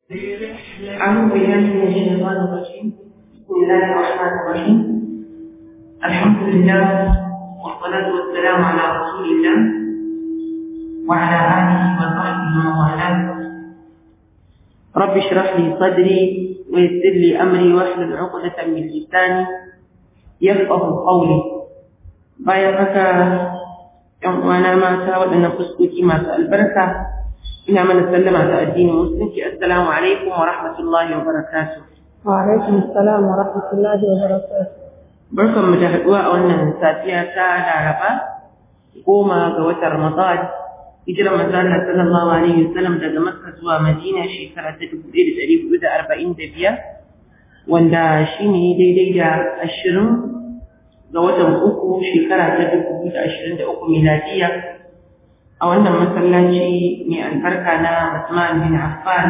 أعوذ بالله من الشيطان الرجيم بسم الله الرحمن الرحيم الحمد لله والصلاة والسلام على رسول الله وعلى آله وصحبه ومن والاه رب اشرح لي صدري ويسر لي أمري واحلل عقدة من لساني يفقه قولي bayan haka ‘yan uwana mata waɗannan fuskoki masu albarka ina mana sallama ta addinin musulunci assalamu alaikum wa rahmatullahi wa barakatuh wa alaikum assalam wa rahmatullahi wa barakatuh barkan mu da haɗuwa a wannan safiya ta laraba goma ga watan ramadan hijirar manzo Allah sallallahu alaihi wasallam daga makka zuwa madina shekara ta dubu ɗaya da ɗari hudu da arba'in da biyar wanda shine daidai da ashirin ga watan uku shekara ta dubu biyu da ashirin da uku miladiya a wannan masallaci mai albarka na Usman bin Affan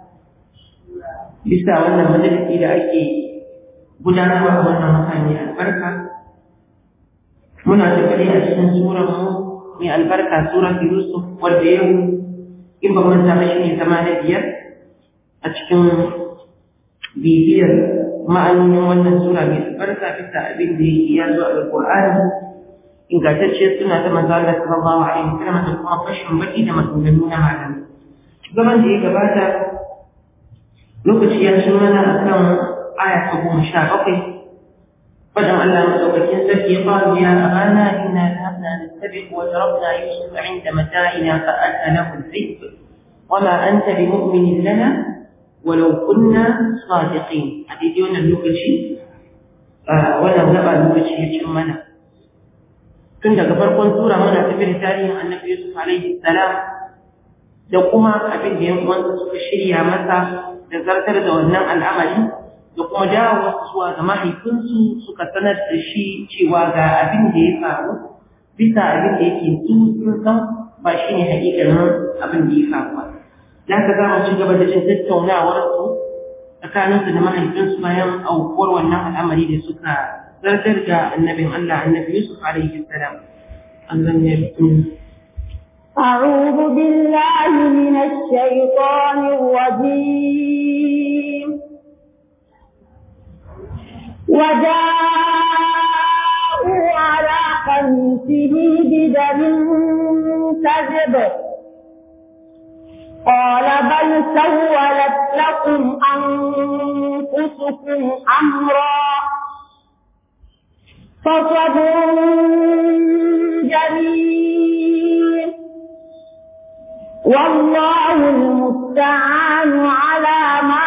bisa wannan majalisi da ake gudanarwa a wannan wata mai albarka muna tafiye a cikin surar mu mai albarka surar Yusuf wanda yau in ba manta ba shine zama na biyar a cikin bibiyar ma'anonin wannan sura mai albarka bisa abin da ya zo a Alƙur'ani ingantacce suna ta manzo Allah sallallahu alaihi wasallam da kuma fashin baki da maganganu na malami zaman da ya gabata lokaci ya ci mana akan aya ta goma sha bakwai fadan Allah madaukakin sarki ya faru ya abana inna dhahabna nastabiq wa darabna yusuf inda mata'ina fa alna lahu al-hayb wama anta bimu'minin lana ولو كنا صادقين هذه ديونا اللوكشي ولا نبع اللوكشي يجي منا tun daga farkon tura muna tafi da tarihin annabi Yusuf alaihi salam da kuma abin da yan uwansa suka shirya masa da zartar da wannan al'amari da kuma dawo zuwa ga mahaifinsu suka sanar da shi cewa ga abin da ya faru bisa abin da yake su sun san ba shi ne hakikanin abin da ya faru ba za ka za mu ci gaba da jin tattaunawar su tsakaninsu da mahaifinsu bayan aukuwar wannan al'amari da suka zartar da annabin Allah annabi Yusuf alaihi salam Allah ya أعوذ بالله من الشيطان الرجيم وجاءوا على قميصه بدم كذب قال بل سولت لكم أنفسكم أمرا فصبر جميل والله المستعان على ما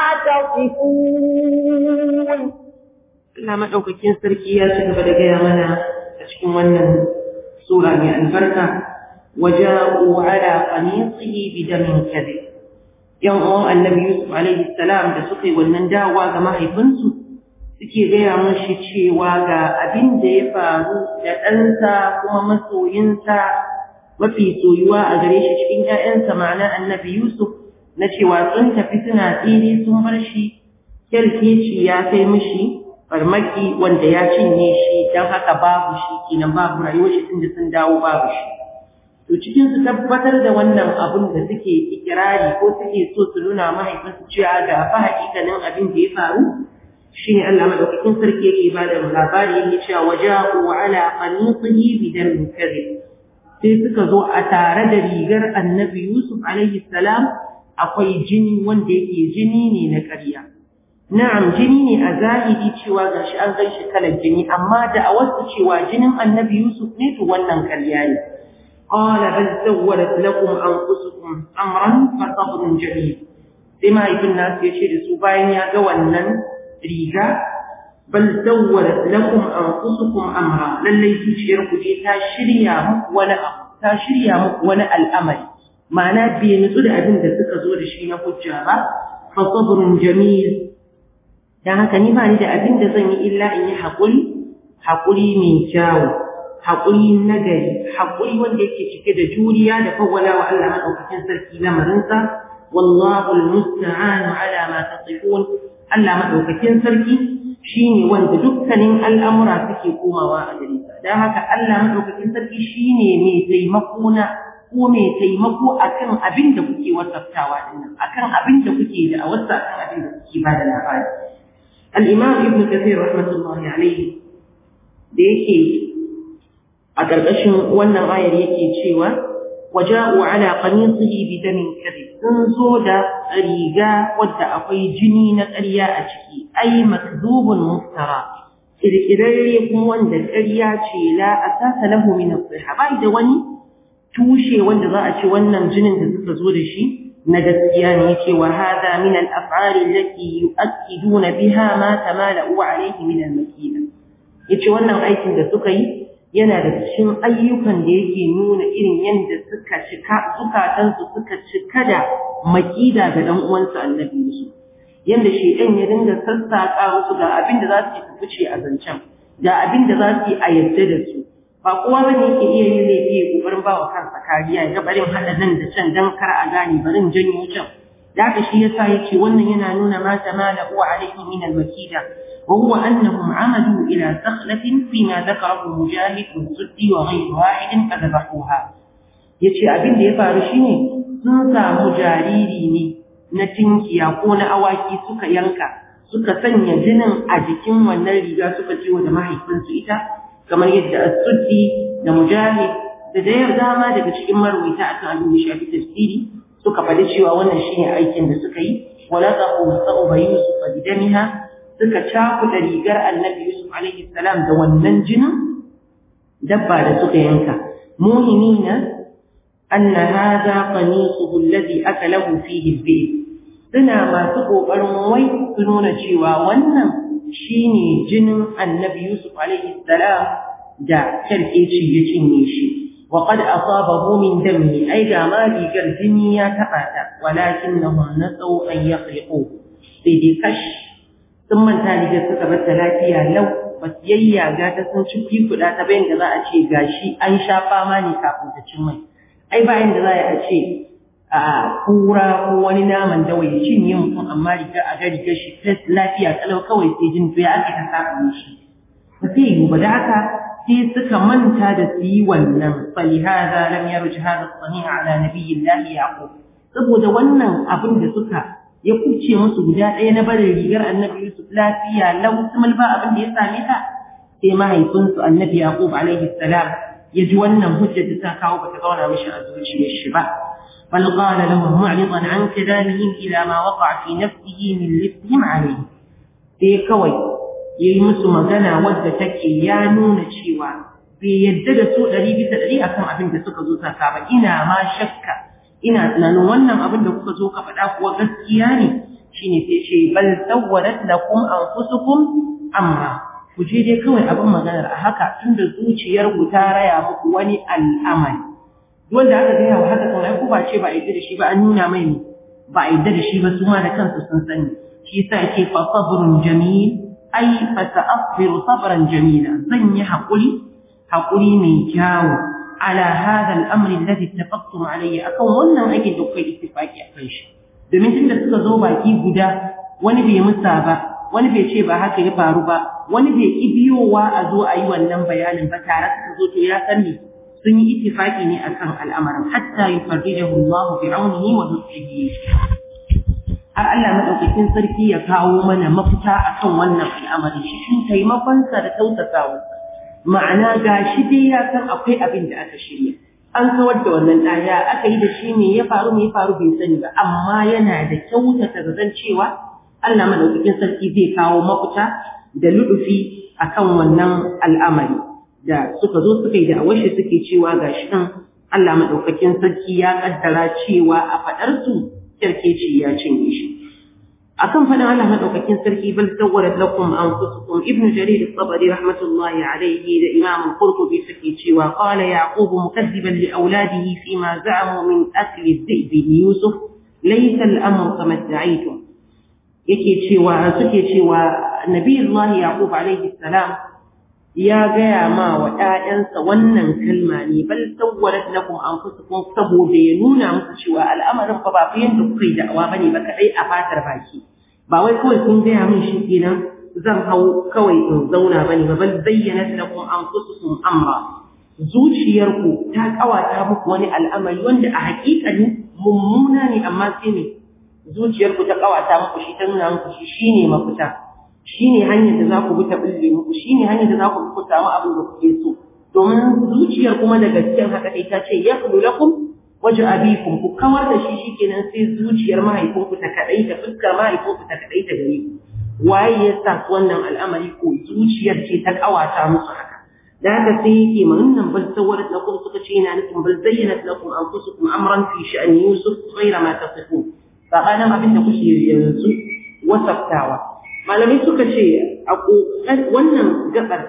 تصفون Allah maɗaukakin sarki ya ci gaba da gaya mana a cikin wannan sura mai albarka وجاءوا على قميصه بدم كذب yan uwan annabi Yusuf alaihi salam da suka yi wannan dawa ga mahaifinsu suke gaya mashi cewa ga abin da ya faru da ɗansa kuma masoyinsa mafi soyuwa a gare shi cikin ‘ya'yansa ma'ana annabi Yusuf na cewa sun tafi suna tsiri sun bar shi kyarkeci ya kai mishi farmaki wanda ya cinye shi don haka babu shi kenan babu rayuwar shi tunda sun dawo babu shi to cikin su tabbatar da wannan abun da suke ikirari ko suke so su nuna mahaifinsu cewa ga fa hakikanin abin da ya faru shine Allah madaukakin sarki yake ba da labari yake cewa waja'u ala qanitihi bidan kadhib sai suka zo a tare da rigar annabi Yusuf alaihi salam akwai jini wanda yake jini ne na ƙarya na'am jini ne a zahiri cewa gashi an gan shi kalar jini amma da a wasu cewa jinin annabi Yusuf ne to wannan ƙarya ne قال بل سولت لكم أنفسكم أمرا فصبر جميل بما يكون الناس يشير سوباين يا جوانا ريجا بل سولت لكم أنفسكم أمرا للي تشير كجي تاشريا ولا تاشريا ولا الأمل معنى بينزل أبن da suka zo da shi na hujja ba fa sabrun jamil dan haka ni ba ni da abin da zan yi illa in yi haƙuri haƙuri mai kyawu haƙuri nagari haƙuri wanda yake cike da juriya da fawwala wa Allah maɗaukakin sarki lamarinsa wallahu almusta'anu ala ma tasifun Allah maɗaukakin sarki shine wanda dukkanin al'amura suke komawa a gare sa dan haka Allah maɗaukakin sarki shine mai taimako na ko mai taimako akan abin da kuke wasaftawa dinnan akan abin da kuke da a wasa akan abin da kuke ba da labari al-imam ibn kathir rahmatullahi alayhi da yake a ƙarƙashin wannan ayar yake cewa waja'u ala qamisihi bi damin kadhib sun zo da riga wadda akwai jini na ƙarya a ciki ai makdubun muftara kirkirarre kuma wanda ƙarya ce la asasa lahu min as-sihha bai da wani tushe wanda za a ce wannan jinin da suka zo da shi na gaskiya ne yace wa hada min al-af'al allati yu'akkiduna biha ma tamala'u alayhi min al-makina yace wannan aikin da suka yi yana da cikin ayyukan da yake nuna irin yadda suka cika zukatansu suka cika da makida ga dan uwansu annabi Yusuf yanda shedan ya dinga sassaka musu ga abin da za su yi fice a zancen ga abin da za su yi a yadda da su ba kowa bane yake iya yin laifi ya kokarin ba wa kansa kariya ya barin hada nan da can dan kar a gane barin janyo can da haka shi yasa yace wannan yana nuna ma tamala wa alaihi min al-makida وهو أنهم عمدوا إلى سخلة فيما ذكره مجاهد والسدي وغير واحد فذبحوها yace abin da ya faru shine sun samu jariri ne na tinkiya ko na awaki suka yanka suka sanya jinin a jikin wannan riga suka ciwo da mahaifinsu ita kamar yadda as-suddi da mujahid da da dama daga cikin marwaita akan abin da shafi tafsiri suka faɗi cewa wannan shine aikin da suka yi wala taqu sa'uba yusuf bidamiha suka cakuɗa rigar annabi Yusuf alaihi salam da wannan jinin dabba da suka yanka muhimina anna hadha qamisuhu alladhi akalahu fihi al suna masu kokarin wai su nuna cewa wannan shine jinin annabi Yusuf alaihi salam da karkeci ya cinye shi wa qad asabahu min dami ai ga ma rigar jini ya taɓa ta walakinnahum nasau an yakhriqu sai dai kash sun manta da suka bar ta lafiya lau ba su yayyaga ta sun ci kuɗa ta bayan da za a ce gashi an sha fama ne kafin ta cin mai ai bayan da za a ce a kura ko wani naman dawa ya cinye mutum amma riga a ga rigar shi ta lafiya kalau kawai sai jin ya aka ta saba shi ba sai yi ba da haka sai suka manta da su yi wannan falihada lam yarji hada sani ala nabiyillahi yaqub saboda wannan abin da suka ya kuce musu guda ɗaya na barin rigar annabi Yusuf lafiya lau sumul ba abin da ya same ta sai mahaifinsu annabi Yaqub alaihi salam ya ji wannan hujjar da ta kawo bata zauna mishi a zuciyar shi ba bal qala lahum mu'ridan an kalamihim ila ma waqa'a fi nafsihi min lifhim alayhi sai kawai yayi musu magana wadda take ya nuna cewa bai yadda da su ɗari bisa ɗari akan abin da suka zo saka ba ina ma shakka ina tunanin wannan abin da kuka zo ka faɗa kuwa gaskiya ne shine sai ce bal sawwarat lakum anfusukum amra ku je dai kawai abin maganar a haka tunda zuciyar ku ta raya muku wani al'amari wanda aka gaya wa haka kan ku ba ce ba a yadda da shi ba an nuna mai ne ba a yadda da shi ba su ma da kansu sun sani shi yasa yake fa sabrun jamil ai fa sa'firu sabran jamila zan yi haƙuri haƙuri mai kyawu على هذا الأمر الذي اتفقتم عليه أكون wannan ake da kai ittifaki akan shi domin tunda suka zo baki guda wani bai musa ba wani bai ce ba haka ya faru ba wani bai ki biyowa a zo a yi wannan bayanin ba tare suka zo to ya sani sun yi ittifaki ne akan al'amarin hatta yufarrijahu Allah bi aunihi wa nusrihi har Allah madaukakin sarki ya kawo mana mafita akan wannan al'amari shi taimakonsa da tausasawa ma'ana ga shi dai ya san akwai abin da aka shirya an kawar da wannan ɗaya aka yi da shi ne ya faru ne ya faru bai sani ba amma yana da kyautata da zan cewa Allah madaukakin sarki zai kawo mafita da ludufi akan wannan al'amari da suka zo suka yi da awashi suke cewa ga shi nan Allah madaukakin sarki ya kaddara cewa a faɗar su kirkeci ya cinye shi akan fadin Allah madaukakin sarki bal sawwarat lakum anfusukum ibnu jarir at-tabari rahmatullahi alayhi da imam al-qurtubi suke cewa qala yaqub mukaddiban li awladihi fima za'amu min akli dhi'bi yusuf laysa al-amru kama da'aytum yake cewa suke cewa nabiyullahi yaqub alayhi salam ya gaya ma wa ‘ya'yansa wannan kalma ne, bal sawwarat lakum anfusukum saboda ya nuna muku cewa al'amarin fa ba fa yanda kuka yi da'awa bane ba kadai a fatar baki. Ba wai kawai kun gaya min shi kenan zan hau kawai in zauna bane ba bal bayyana lakum anfusukum amra. zuciyarku ta kawata muku wani al'amari wanda a hakikani mummuna ne amma sai ne zuciyarku ta kawata muku shi ta nuna muku shi shine mafita shine hanyar da za ku bi ta bulle muku shine hanyar da za ku bi ku samu abin da kuke so domin zuciyar kuma da gaskiyar haka dai ta ce ya kulu lakum waje abikum ku kawar da shi shikenan sai zuciyar mahaifinku ta kadai ta fuskar mahaifinku ta kadai ta gare ku waye ya sa wannan al'amari ko zuciyar ce ta kawata musu haka da haka sai yake ma wannan bal sawarat lakum suka ce yana nufin bal zayyanat lakum anfusukum amran fi sha'ani yusuf ghayra ma tasifun sabanin abin da kuke yanzu wasaftawa malamai suka ce a wannan gabar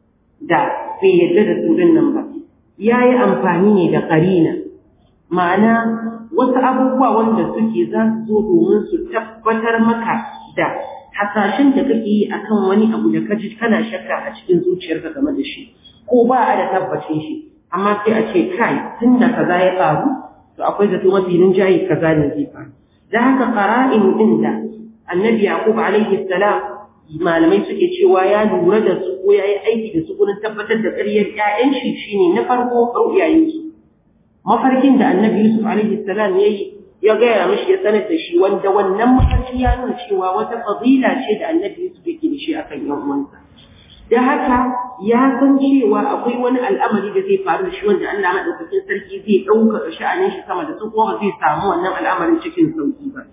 da bai yadda da su nan ba ya yi amfani ne da karina ma'ana wasu abubuwa wanda suke za su zo domin su tabbatar maka da hasashen da kake yi akan wani abu da kaji kana shakka a cikin zuciyarka game da shi ko ba a da tabbacin shi amma sai a ce kai tun da kaza ya faru to akwai zato mafi rinjaye kaza ne zai faru da haka qara'in din da annabi yaqub alaihi salam malamai suke cewa ya lura da su ko ya yi aiki da su gurin tabbatar da ƙaryar ƴaƴan shi shine na farko ru'yayen su mafarkin da annabi yusuf alaihi salam ya yi ya gaya mishi ya sanar da shi wanda wannan mafarki ya nuna cewa wata fadila ce da annabi Yusuf yake da shi akan yan uwansa da haka ya san cewa akwai wani al'amari da zai faru da shi wanda Allah madaukakin sarki zai ɗaukaka sha'anin shi sama da su kuma zai samu wannan al'amarin cikin sauki ba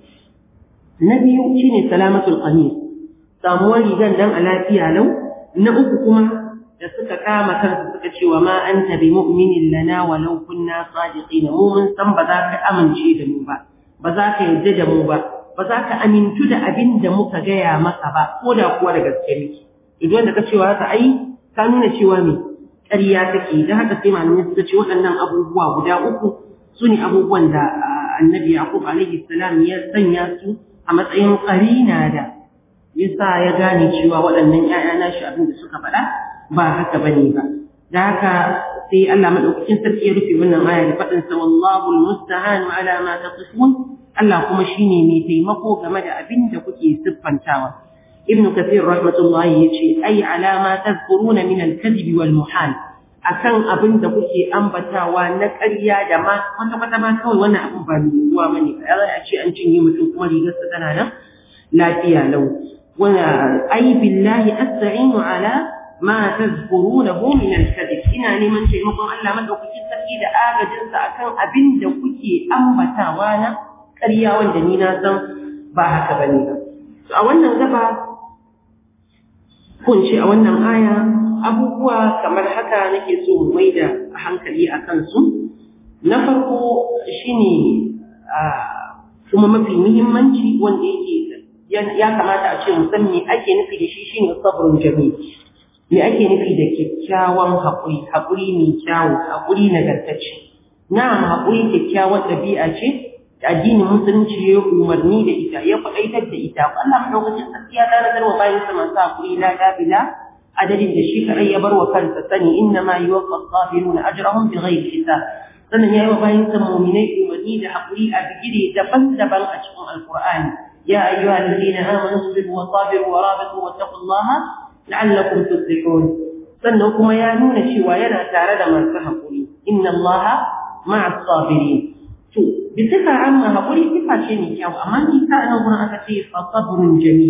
na biyu shine salamatul qamis samuwar rigan dan a lafiya lau na uku kuma da suka kama kansu suka ce wa ma anta bi mu'minin lana walau kunna sadiqin mu mun san ba za ka amince da mu ba ba za ka yarda da mu ba ba za ka amintu da abin da muka gaya maka ba ko da kuwa da gaske miki idan da ka cewa haka ai ka nuna cewa me ƙarya take da haka sai malamai suka ce waɗannan abubuwa guda uku su ne abubuwan da annabi yaqub alaihi salam ya sanya su a matsayin ƙarina da yasa ya gane cewa waɗannan ‘ya'ya nashi abin da suka faɗa ba haka bane ba da haka sai Allah madaukakin sarki ya rufe wannan aya da faɗin sa wallahu almusta'an ala ma tasifun Allah kuma shine mai taimako game da abin da kuke siffantawa ibn kathir rahmatullahi yace ai ala ma tazkuruna min al-kadhib wal muhal akan abin da kuke ambatawa na ƙarya da ma wata kwata ma kawai wannan abin ba mai yiwuwa bane ba ya ce an cinye mutum kuma rigarsa tana nan lafiya lau أي بالله أستعين على ما تذكرونه من الكذب إنا نمن شيء مقام ألا من أوكي تسكي دا آغا جنسا أكان أبن دا كي أمبتا وانا كريا واندنينا زن باها كبنينا أولا غبا kun ce a wannan aya abubuwa kamar haka nake so mu maida hankali a kansu na farko shine kuma mafi muhimmanci wanda yake ya kamata a ce musan me ake nufi da shi shine sabrun jami me ake nufi da kyakkyawan haƙuri haƙuri mai kyawu haƙuri nagartacce na'am haƙuri kyakkyawan ɗabi'a ce da addinin musulunci ya umarni da ita ya faɗaitar da ita Allah madaukakin sarki ya tanadar wa bayan sa masu haƙuri la dabila adadin da shi kaɗai ya bar wa kansa sani inna ma yuwaffa as-sabiruna ajrahum bighairi hisab sannan ya yi wa bayan sa mu'minai umarni da haƙuri a bigire daban-daban a cikin alƙur'ani يا أيها الذين آمنوا اصبروا وصابروا ورابطوا واتقوا الله لعلكم تفلحون sannan kuma ya nuna cewa yana tare da masu haƙuri inna Allah ma'a sabirin to bi sifa amma haƙuri sifa ce mai kyau amma ni ta nan gurin aka ce fa sabrun jamil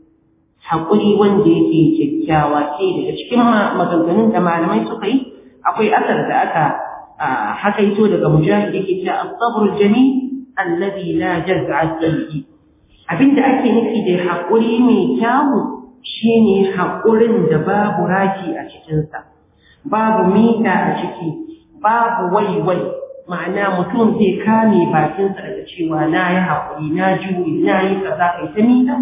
haƙuri wanda yake kyakkyawa ce daga cikin maganganun da malamai suka yi akwai asar da aka hakaito daga mujahid yake cewa as-sabrul jamil alladhi la jaz'a fihi abinda ake nufi da haƙuri mai kyawu shine haƙurin da babu raki a cikinsa babu mita a ciki babu waiwai ma'ana mutum zai kame bakinsa daga cewa na yi haƙuri na jure na yi kaza kai ta mita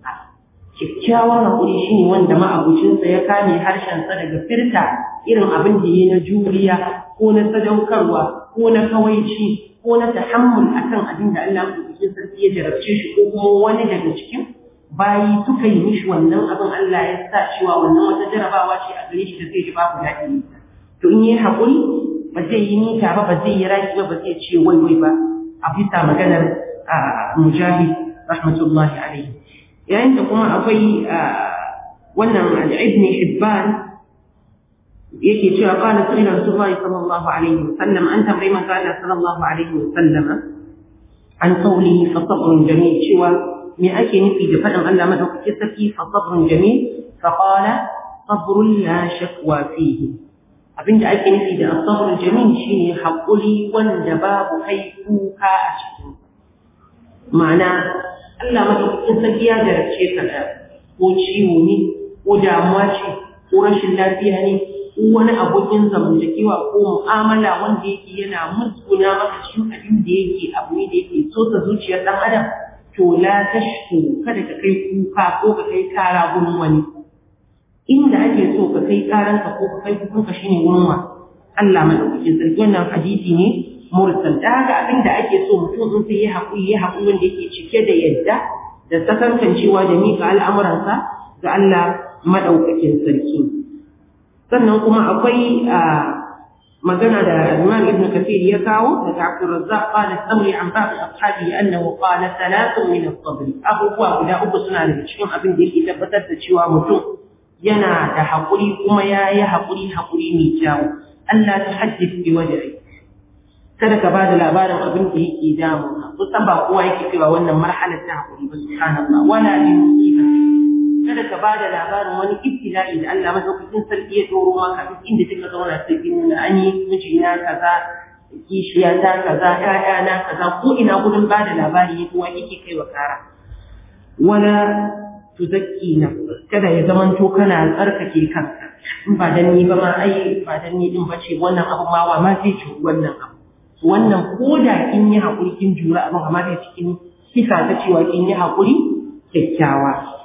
kyakkyawan haƙuri shine wanda ma'abucinsa ya kame harshensa daga firta irin abin da ya na juriya ko na sadaukarwa ko na kawaici ko na tahammul akan abin da Allah madaukakin sarki ya jarabce shi ko kuma wani daga cikin bayi suka yi mishi wannan abin Allah ya sa cewa wannan wata jarabawa ce a gare shi da zai ji babu daɗi to in yi haƙuri ba zai yi nita ba ba zai yi raki ba ba zai ce wai wai ba a bisa maganar mujahid rahmatullahi alaihi yayin da kuma akwai wannan al'ibni hibban yake cewa qala sirri rasulullahi sallallahu alaihi wasallam an tambayi manzo Allah sallallahu alaihi wasallam an qawlihi fa sabrun jamil cewa me ake nufi da faɗin Allah madaukakin sarki fa sabrun jamil fa qala sabrun la shakwa fihi abinda ake nufi da sabrun jamil shine haƙuri wanda babu kai kuka a cikin ma'ana Allah madaukakin sarki ya jarabce ka da ko ciwo ne ko damuwa ce ko rashin lafiya ne ko wani abokin zamantakewa ko mu'amala wanda yake yana musguna maka cikin abin da yake abu ne da yake so ta zuciyar ɗan adam to la tashku kada ka kai kuka ko ka kai kara gurin wani inda ake so ka kai karanka ko ka kai kukanka shine gurin wa Allah madaukakin sarki wannan hadisi ne mursal da haka abin da ake so mutum in sai ya haƙuri ya haƙuri wanda yake cike da yadda da sakankancewa da miƙa al'amuransa ga Allah madaukakin sarki sannan kuma akwai magana da Imam Ibn Kathir ya kawo daga Abdul Razzaq qala samri an ba'd ashabi annahu qala thalathun min as-sabr abubuwa guda uku suna daga cikin abin da yake tabbatar da cewa mutum yana da haƙuri kuma ya yi haƙuri haƙuri mai kyau Allah ta haddith bi wajhi kada ka ba da labarin abin da yake damu kusan ba kowa yake cewa wannan marhalar ta haƙuri ba subhanallah wala bi musibati kada ka bada labarin wani ibtila'i da Allah madaukakin sarki ya doro maka duk inda kika zauna sai kin nuna an yi mijina kaza kishiya ta kaza ƴaƴa na kaza ko ina gudun bada labari ya kuwa yake kai wa kara wala tuzakki na kada ya zamanto kana tsarkake kanka in ba dan ni ba ma ai ba dan ni din bace wannan abu ma wa ma zai ci wannan abu wannan ko da kin yi hakuri kin jura abin amma da cikin kisa ta cewa kin yi hakuri kyakkyawa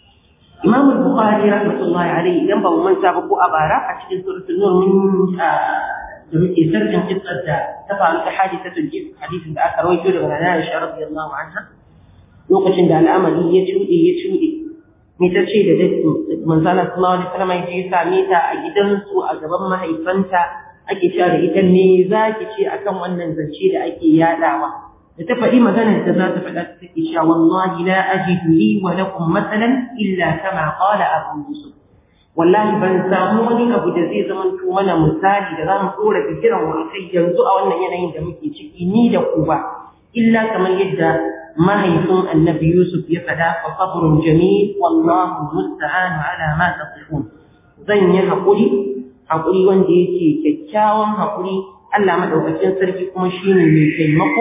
Imam Bukhari rahmatullahi alaihi idan ba mu manta ba ko a bara a cikin suratul Nur mun da muke sarkin kissar da ta faru ta hadisatul jib hadisin da aka rawaito daga Nana Aisha radiyallahu anha lokacin da al'amari ya cuɗe ya cuɗe me ta ce da manzala sallallahu alaihi wasallam ya je same ta a gidansu a gaban mahaifanta ake cewa da ita ne za ki ce akan wannan zance da ake yadawa da ta faɗi maganar da za ta faɗa ta take cewa wallahi la ajidu li wa lakum masalan illa kama qala abu yusuf wallahi ban samu wani abu da zai zama to mana misali da za mu dora bikiran mu kai yanzu a wannan yanayin da muke ciki ni da ku ba illa kamar yadda mahaifin annabi yusuf ya faɗa fa sabrun jamil wallahu musta'an ala ma tasifun zan yi haƙuri haƙuri wanda yake kyakkyawan haƙuri Allah madaukakin sarki kuma shine mai taimako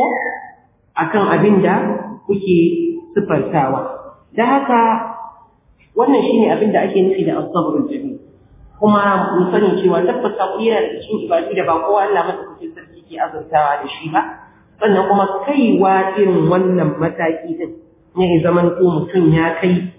akan abin da kuke sifartawa da haka wannan shine abin da ake nufi da as-sabrul jamil kuma mu sani cewa tabbata hakuri yana da cikin ibadu da ba kowa Allah madaukakin sarki ke azurtawa da shi ba sannan kuma kaiwa irin wannan mataki din ne zaman ko mutum ya kai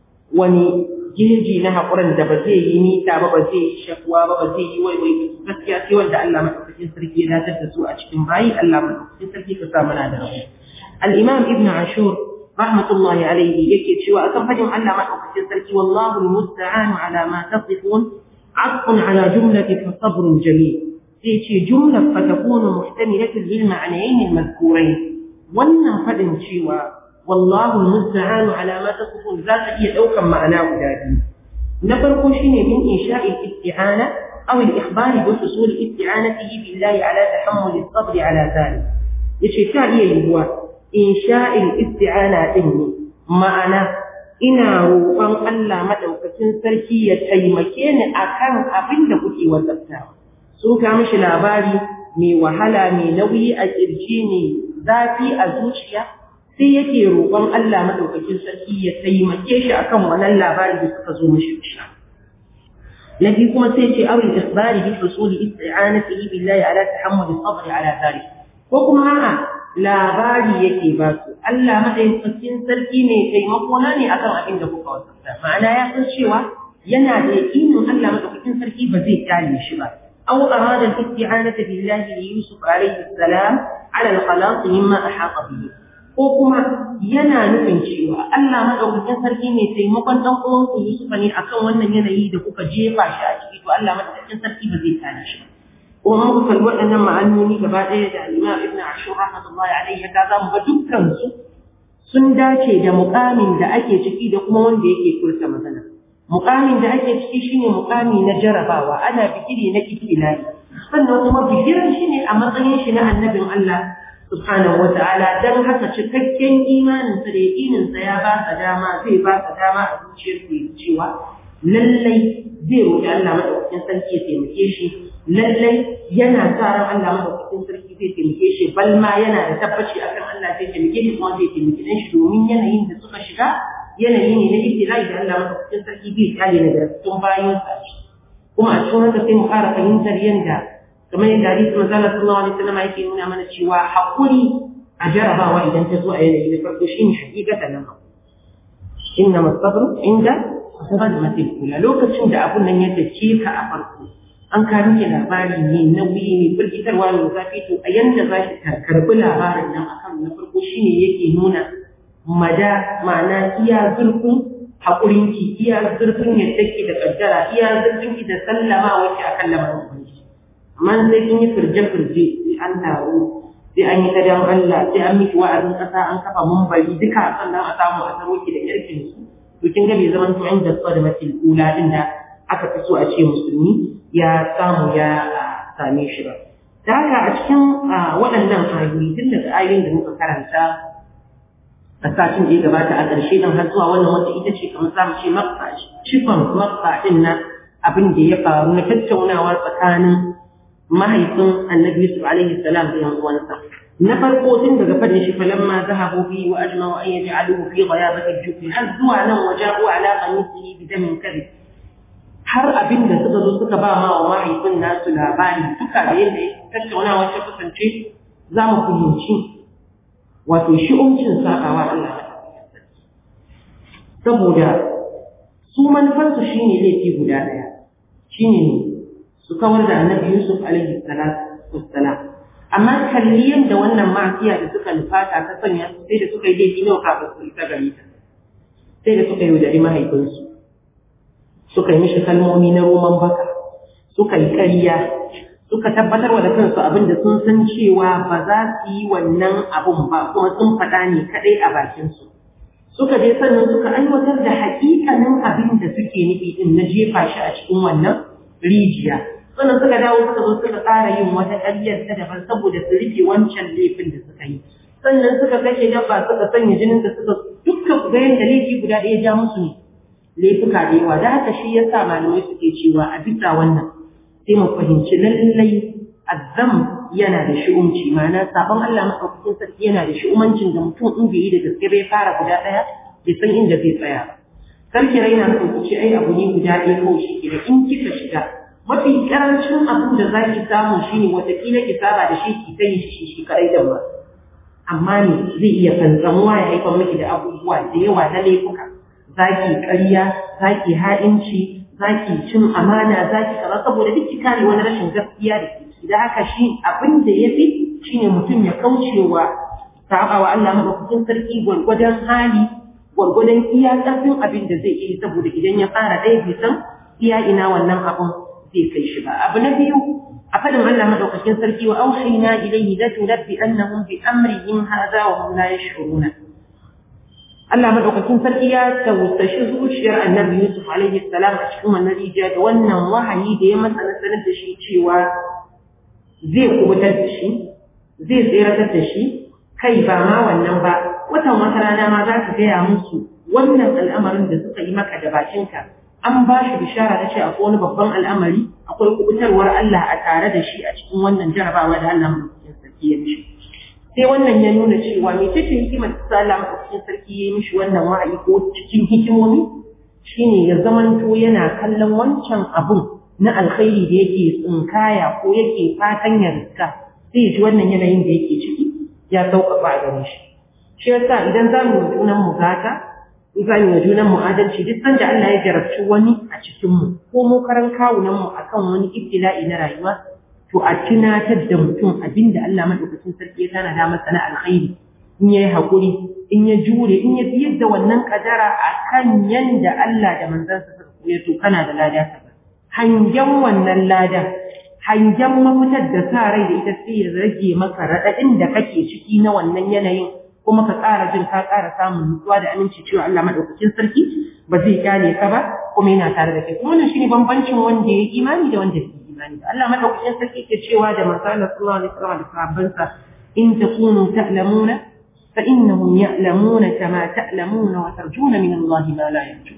wani geji na haƙurin da ba zai yi nita ba ba zai yi shakuwa ba ba zai yi waiwai gaskiya sai wanda Allah madaukakin sarki ya dace da su a cikin bayi Allah madaukakin sarki ka sa mana da rabu al-imam ibn ashur rahmatullahi alayhi yake cewa akan fadin Allah madaukakin sarki wallahu al-musta'an ala ma tasifun عطف على جملة فصبر جميل سيتي جملة فتكون محتملة للمعنيين المذكورين wannan faɗin cewa wallahu musta'anu ala ma tasifun za ta iya ɗaukan ma'ana guda biyu na farko shine min insha'i isti'ana aw al-ikhbari bi husul isti'anatihi billahi ala tahammul as-sabr ala dhalik yace ta iya yiwuwa insha'i isti'ana din ne ma'ana ina roƙon Allah madaukakin sarki ya taimake ni akan abin da kuke wasaftawa sun ka mishi labari mai wahala mai nauyi a kirji ne zafi a zuciya sai yake roƙon Allah madaukakin sarki ya taimake shi akan wannan labari da suka zo mishi shi na biyu kuma sai ce awil isbari bi husuli isti'anatihi billahi ala tahammul sabr ala dhalik ko kuma a'a labari yake ba su Allah madaukakin sarki ne taimako na ne akan abin da kuka wasafta ma'ana ya san cewa yana da yakinin Allah madaukakin sarki ba zai kare shi ba أو أراد الاستعانة بالله ليوسف عليه السلام على الخلاص مما أحاط به ko kuma yana nufin cewa Allah madaukakin sarki ne taimakon dan uwanku Yusuf ne akan wannan yanayi da kuka jefa shi a ciki to Allah madaukakin sarki ba zai kare shi kuma muka kalli waɗannan ma'anoni gaba ɗaya da Imam Ibn Ashur rahmatullahi alaihi ya za mu ga dukkan su sun dace da muƙamin da ake ciki da kuma wanda yake furta magana mukamin da ake ciki shine mukami na jarabawa ana bigire na ibtilai sannan kuma bigiran shine a matsayin shi na annabin Allah subhanahu wa ta'ala dan haka cikakken imanin sa da yakinin sa ya ba sa dama zai ba sa dama a zuciyar sa cewa lallai zai roƙi Allah madaukakin sarki ya taimake shi lallai yana sa ran Allah madaukakin sarki zai taimake shi bal ma yana da tabbaci akan Allah zai taimake shi kuma zai taimake shi domin yanayin da suka shiga yanayi ne na ibtila'i da Allah madaukakin sarki zai kare ne da tun bayan sa kuma a cikin haka sai mu ƙara fahimtar yadda kamar yadda hadisi manzo Allah sallallahu alaihi wasallam yake nuna mana cewa hakuri a jarabawa idan ta zo a yanayi na farko shine hakikatan nan inna masabru inda sadmatil kula lokacin da abun nan ya dace ka a farko an ka miki labari ne nauyi ne firgitarwa ne zafi to a yanda za ki karbi labarin nan akan na farko shine yake nuna mada ma'ana iya zurfin haƙurinki iya zurfin yadda ke da ƙaddara iya zurfin ki da sallama wacce akan lamarin ubangiji amma sai kin yi firje-firje sai an taru sai an yi ta dan Allah sai an miki wa'azin ƙasa an kafa mumbari duka sannan a samu a taro ki da yarkin su to kin ga bai zaman to inda su da matil ula din da aka fi so a ce musulmi ya samu ya same shi ba da haka a cikin waɗannan ayoyi tun daga ayoyin da muka karanta a satin da ya gabata a ƙarshe don har zuwa wannan wata ita ce kamar za mu ce maksa cikon maksa ɗin na abin da ya faru na tattaunawa tsakanin mahaifin annabi Yusuf alaihi salam da yan uwansa na farko tun daga fadin shi falamma zahabu bi wa ajma'u an yaj'aluhu fi ghayabati al-jubbi har zuwa nan waja'u ala qamisihi bi damin kadhib har abin da suka zo suka ba ma wa mahaifin nasu labari duka da yadda tattaunawa ta kasance za mu fahimci wato shi'umcin saƙawa Allah saboda su manufarsu shine laifi guda ɗaya shine ne su kawar da annabi Yusuf alaihi salatu wassalam amma kalli yadda wannan ma'asiya da suka nufata ta sanya su sai da suka yi laifi nawa kafin su isa gare ta sai da suka yi yaudari mahaifinsu suka yi mishi kalmomi na roman baka suka yi ƙarya suka tabbatar wa da kansu abin da sun san cewa ba za su yi wannan abun ba kuma sun faɗa ne kaɗai a bakinsu suka je sannan suka aiwatar da haƙiƙanin abin da suke nufi din na jefa shi a cikin wannan rijiya sannan suka dawo suka zo suka ƙara yin wata ƙaryar ta daban saboda su rufe wancan laifin da suka yi sannan suka kashe dabba suka sanya jinin da suka dukkan ga yadda laifi guda ɗaya ja musu ne laifuka da yawa da haka shi yasa malamai suke cewa a bisa wannan sai mu fahimci lallai azzam yana da shi'umci ma'ana sabon Allah maɗaukakin sarki yana da shi'umancin da mutum in bai yi da gaske bai fara guda ɗaya bai san inda zai tsaya ba sarki raina so ku ce ai abu ne guda ɗaya kawai shi ke da in kika shiga mafi karancin abin da za ki samu shine watakila ki saba da shi ki ta yi shi shi kaɗai da ba amma ne zai iya fantsamuwa ya haifar miki da abubuwa da yawa na laifuka za ki ƙarya za ki ha'inci za ki cin amana za ki kaza saboda duk ki kare wani rashin gaskiya da ke da haka shi abin da ya fi shine mutum ya kaucewa saba wa Allah madaukakin sarki gwargwadon hali gwargwadon iya ƙarfin abin da zai yi saboda idan ya fara ɗaya bai san iya ina wannan abun zai kai shi ba abu na biyu a fadin Allah madaukakin sarki wa auhayna ilayhi la tunabbi annahum bi amrihim hadha wa hum la yash'uruna Allah madaukakin sarki ya tausashi zuciyar Annabi Yusuf alaihi salam a cikin wannan rijiya da wannan wahayi da ya masa nasarar da shi cewa zai kubutar da shi zai tseratar da shi kai ba ma wannan ba watan wata rana ma za ka gaya musu wannan al'amarin da suka yi maka da bakinka an ba shi bishara da ce akwai wani babban al'amari akwai kubutarwar Allah a tare da shi a cikin wannan jarabawa da Allah madaukakin sarki ya mishi sai wannan ya nuna cewa me ce hikimar da sa Allah madaukakin sarki ya mishi wannan wa'ayi ko cikin hikimomi shine ya zamanto yana kallon wancan abun na alkhairi da yake tsinkaya ko yake fatan ya riska sai ya ji wannan yanayin da yake ciki ya sauƙaƙa a gare shi shi yasa idan za mu yi junan mu gata za mu yi junan mu adalci duk sanda Allah ya jarabci wani a cikin mu ko mu karan kawunan mu akan wani ibtila'i na rayuwa to a tunatar da mutum abinda Allah madaukakin sarki ya tana da masa na alkhairi in yayi hakuri in ya jure in ya biyar da wannan kadara akan yanda Allah da manzansa suka koya to kana da lada kaza hangen wannan ladan hangen mafitar da sa rai da ita sai ya rage maka raɗaɗin da kake ciki na wannan yanayin kuma ka ƙara jin ka ƙara samun nutsuwa da aminci cewa Allah maɗaukakin sarki ba zai kyale ka ba kuma yana tare da kai kuma wannan shine bambancin wanda ya imani da wanda bai imani ba Allah madaukakin sarki ke cewa da manzo Allah sallallahu alaihi wasallam da sahabbansa in takunu ta'lamuna fa innahum ya'lamuna kama ta'lamuna wa tarjuna min Allah ma la yarjun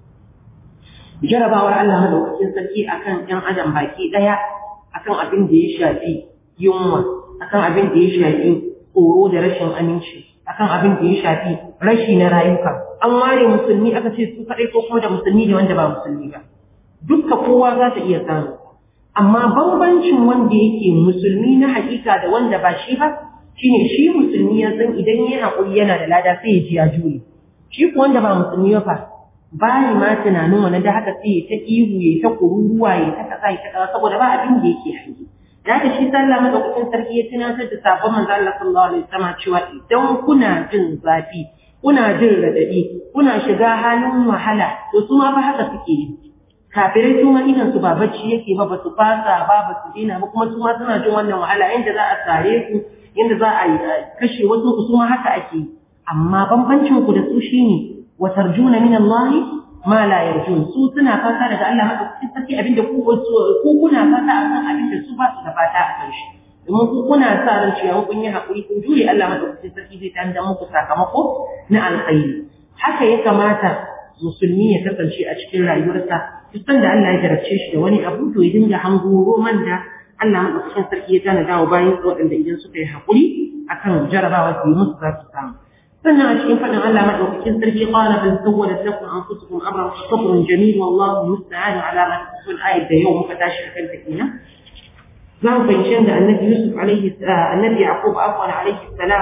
jarabawar Allah madaukakin sarki akan ɗan adam baki ɗaya akan abin da ya shafi yunwa akan abin da ya shafi tsoro da rashin aminci akan abin da ya shafi rashi na rayuka an ware musulmi aka ce su kaɗai ko kuma da musulmi da wanda ba musulmi ba dukka kowa za ta iya samu amma bambancin wanda yake musulmi na hakika da wanda ba shi ba shine shi musulmi ya san idan ya haƙuri yana da lada sai ya ji ya jure shi ko wanda ba musulmi ba bayi ma tunanin wani da haka sai ya ta ihu ya ta kururuwa ya ta kasa ya ta kasa saboda ba abin da yake hangi da haka shi sallah madaukakin sarki ya tunatar da sabon manzo Allah sallallahu alaihi wasallam cewa idan kuna jin zafi kuna jin radadi kuna shiga halin wahala to su ma fa haka suke yi kafirai su ma idan su ba bacci yake ba ba su fasa ba ba su dina ba kuma su ma suna jin wannan wahala inda za a sare su inda za a kashe wasu su ma haka ake amma bambancin ku da su shine wa tarjuna min Allah ma la yarjun su suna fata daga Allah madaukakin sarki abinda ku ku kuna fata akan abinda su ba su da fata a kan shi domin ku kuna sa ran cewa kun yi hakuri kun jure Allah madaukakin sarki zai tanda muku sakamako na alkhairi haka ya kamata musulmi ya kasance a cikin rayuwarsa duk da Allah ya jarabce shi da wani abu to ya dinga hango roman da Allah madaukakin sarki ya tana dawo bayan waɗanda idan suka yi hakuri akan jarabawa su yi musu za su samu sannan a cikin faɗin Allah madaukakin sarki qala bal sawwalat lakum anfusukum amran sabrun jamil wallahu musta'an ala ma tasifun ayat da yau muka tashi akan ta kenan za mu fahimci da annabi Yusuf alaihi annabi Yaqub afwan alaihi salam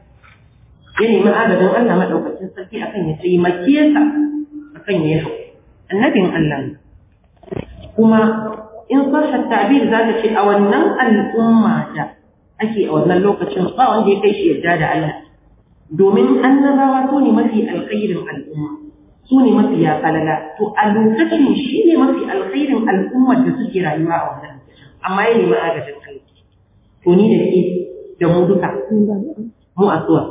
ya nemi adadin Allah madaukakin sarki akan ya taimake sa akan ya yi annabin Allah ne kuma in sashen ta'bir za ta ce a wannan al'umma da ake a wannan lokacin ba wanda ya kai shi yarda da Allah domin annabawa su ne mafi alkhairin al'umma su ne mafi ya falala to a lokacin shi ne mafi alkhairin al'ummar da suke rayuwa a wannan amma ya nemi agajin kai to ni da ke da mu duka mu a suwa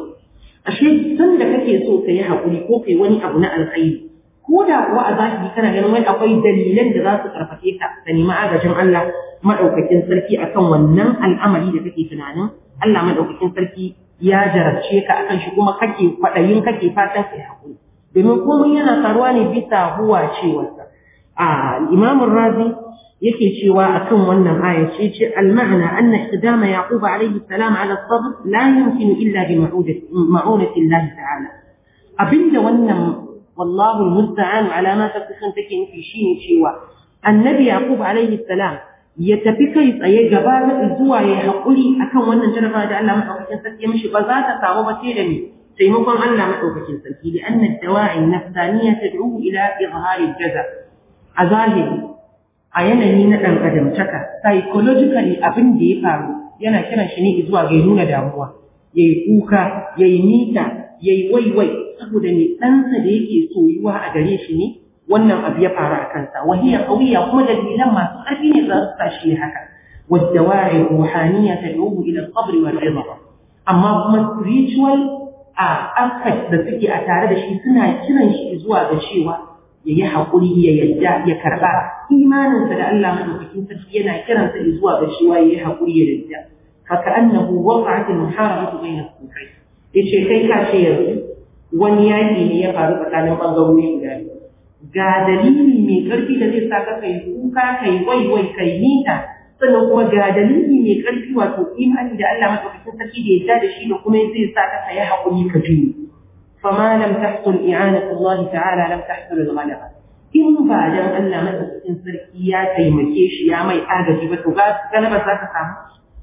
ashe san da kake so ka yi haƙuri ko kai wani abu na alkhairi ko da kuwa a zahiri kana ganin wai akwai dalilan da za su karfafe ka ka nemi agajin Allah madaukakin sarki akan wannan al'amari da kake tunanin Allah madaukakin sarki ya jarabce ka akan shi kuma kake kwaɗayin kake fatan kai haƙuri domin komai yana faruwa ne bisa huwa cewarsa a imamun razi yake cewa akan wannan aya ce ce al-ma'ana anna iqdama yaqub alayhi salam ala sabr la yumkinu illa bi ma'unati Allah ta'ala abinda wannan wallahu al-musta'an ala ma tasifun take nufi shine cewa annabi yaqub alayhi salam ya tafi kai tsaye gaba da zuwa ya haƙuri akan wannan jarabawa da Allah madaukakin sarki mishi ba za ta samu ba sai da ni taimakon Allah madaukakin sarki da anna dawa'i nafsaniya tad'u ila izhari jaza a zahiri a yanayi na dan adamtaka psychologically abin da ya faru yana kiran shi ne zuwa ga nuna damuwa yayi kuka yayi mita yayi waiwai saboda ne ɗansa da yake soyuwa a gare shi ne wannan abu ya faru a kansa wahiya qawiya kuma dalilan masu ƙarfi ne za su tashi haka والدواعي الروحانية تدعوه إلى الصبر والرضا أما kuma spiritual a aspect da suke a tare da shi suna kiran shi zuwa ga cewa ya yi haƙuri ya yadda ya karɓa imaninsa da Allah madaukakin sarki yana kiransa zuwa ga cewa ya yi haƙuri ya yadda haka annahu waqa'at al-muharabatu bayna al-kufri yace kai ka ce yanzu wani yaƙi ne ya faru tsakanin ɓangarori guda biyu ga dalili mai ƙarfi da zai sa ka kai kuka kai waiwai kai nita sannan kuma ga dalili mai ƙarfi wato imani da Allah madaukakin sarki da ya da shi da kuma zai sa ka kai haƙuri ka juyi fama lam tahsul i'anatu Allah ta'ala lam tahsul al-ghalaba in ba dan Allah madaukakin sarki ya taimake shi ya mai agaji ba to galaba za ka samu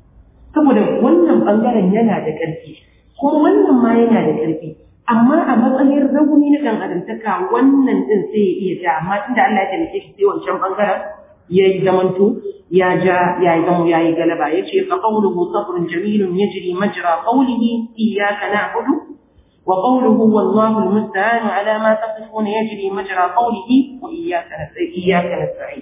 saboda wannan bangaren yana da ƙarfi kuma wannan ma yana da ƙarfi amma a matsayin rauni na ɗan adamtaka wannan ɗin sai ya iya ja amma tunda Allah ya taimake shi sai wancan bangaren ya yi zamanto ya ja ya yi zamo ya yi galaba ya ce fa qawluhu sabrun jamilun yajri majra qawlihi iyyaka na'budu wa qawluhu wallahu almusta'an ala ma tasifun yajri majra qawlihi wa iyyaka iyyaka nasta'in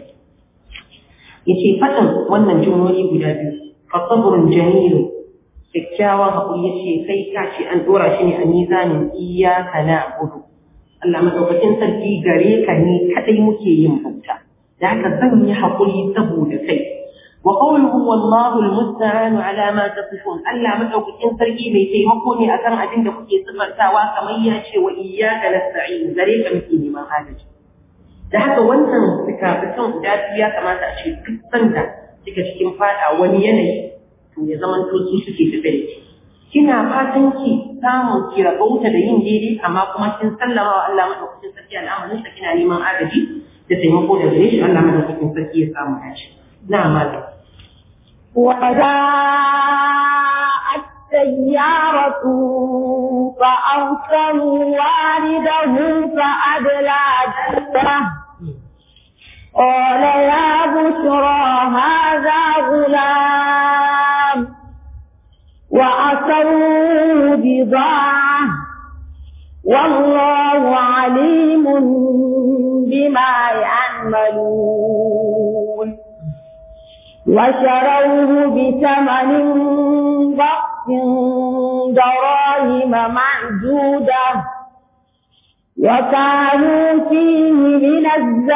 yace fadin wannan jumloli guda biyu fa sabrun jamilun kyakkyawan haƙuri ya ce kai ka ce an ɗora shi ne a mizanin iyaka na gudu Allah madaukakin sarki gare ka ne kadai muke yin bauta da haka zan yi hakuri saboda kai wa qawluhu wallahu almusta'anu ala ma tasifun Allah madaukakin sarki mai taimako ne akan abin da kuke sifantawa kamar ya ce wa iyyaka nasta'in gare ka muke neman agaji da haka wannan fikafikan guda biyu ya kamata a ce duk sanda kika cikin fada wani yanayi to ya zama to su suke tafe da ki kina fatan ki samu ki rabauta da yin daidai amma kuma kin sallama wa Allah madaukakin sarki al'amarin sa kina neman agaji da taimako da gare shi Allah madaukakin sarki ya samu dace na malam وجاءت سيارة فأرسلوا والده فأدلى جنبه قال يا بشرى هذا غلام وأسروا بضاعة والله عليم بما يعملون وشروه بثمن بخس دراهم معدودة وكانوا فيه من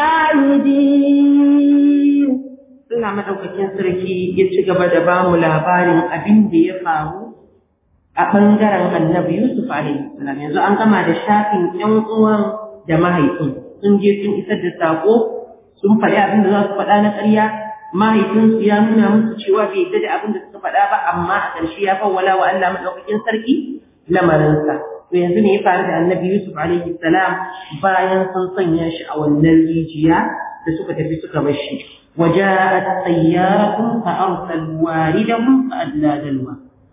الزاهدين Allah madaukakin sarki ya ci gaba da ba mu labarin abin da ya faru a ɓangaren annabi Yusuf alaihi salam yanzu an gama da shafin ƴan uwan da mahaifin sun je sun isar da sako sun faɗi abin da za su faɗa na ƙarya mahaifinsu ya nuna musu cewa bai yadda da abin da suka faɗa ba amma a ƙarshe ya fawwala wa Allah madaukakin sarki lamarinsa to yanzu ne ya faru da annabi Yusuf alaihi salam bayan sun sanya shi a wannan rijiya da suka tafi suka bar shi وجاءت سيارة فأرسلوا واردهم فأدلى دلوه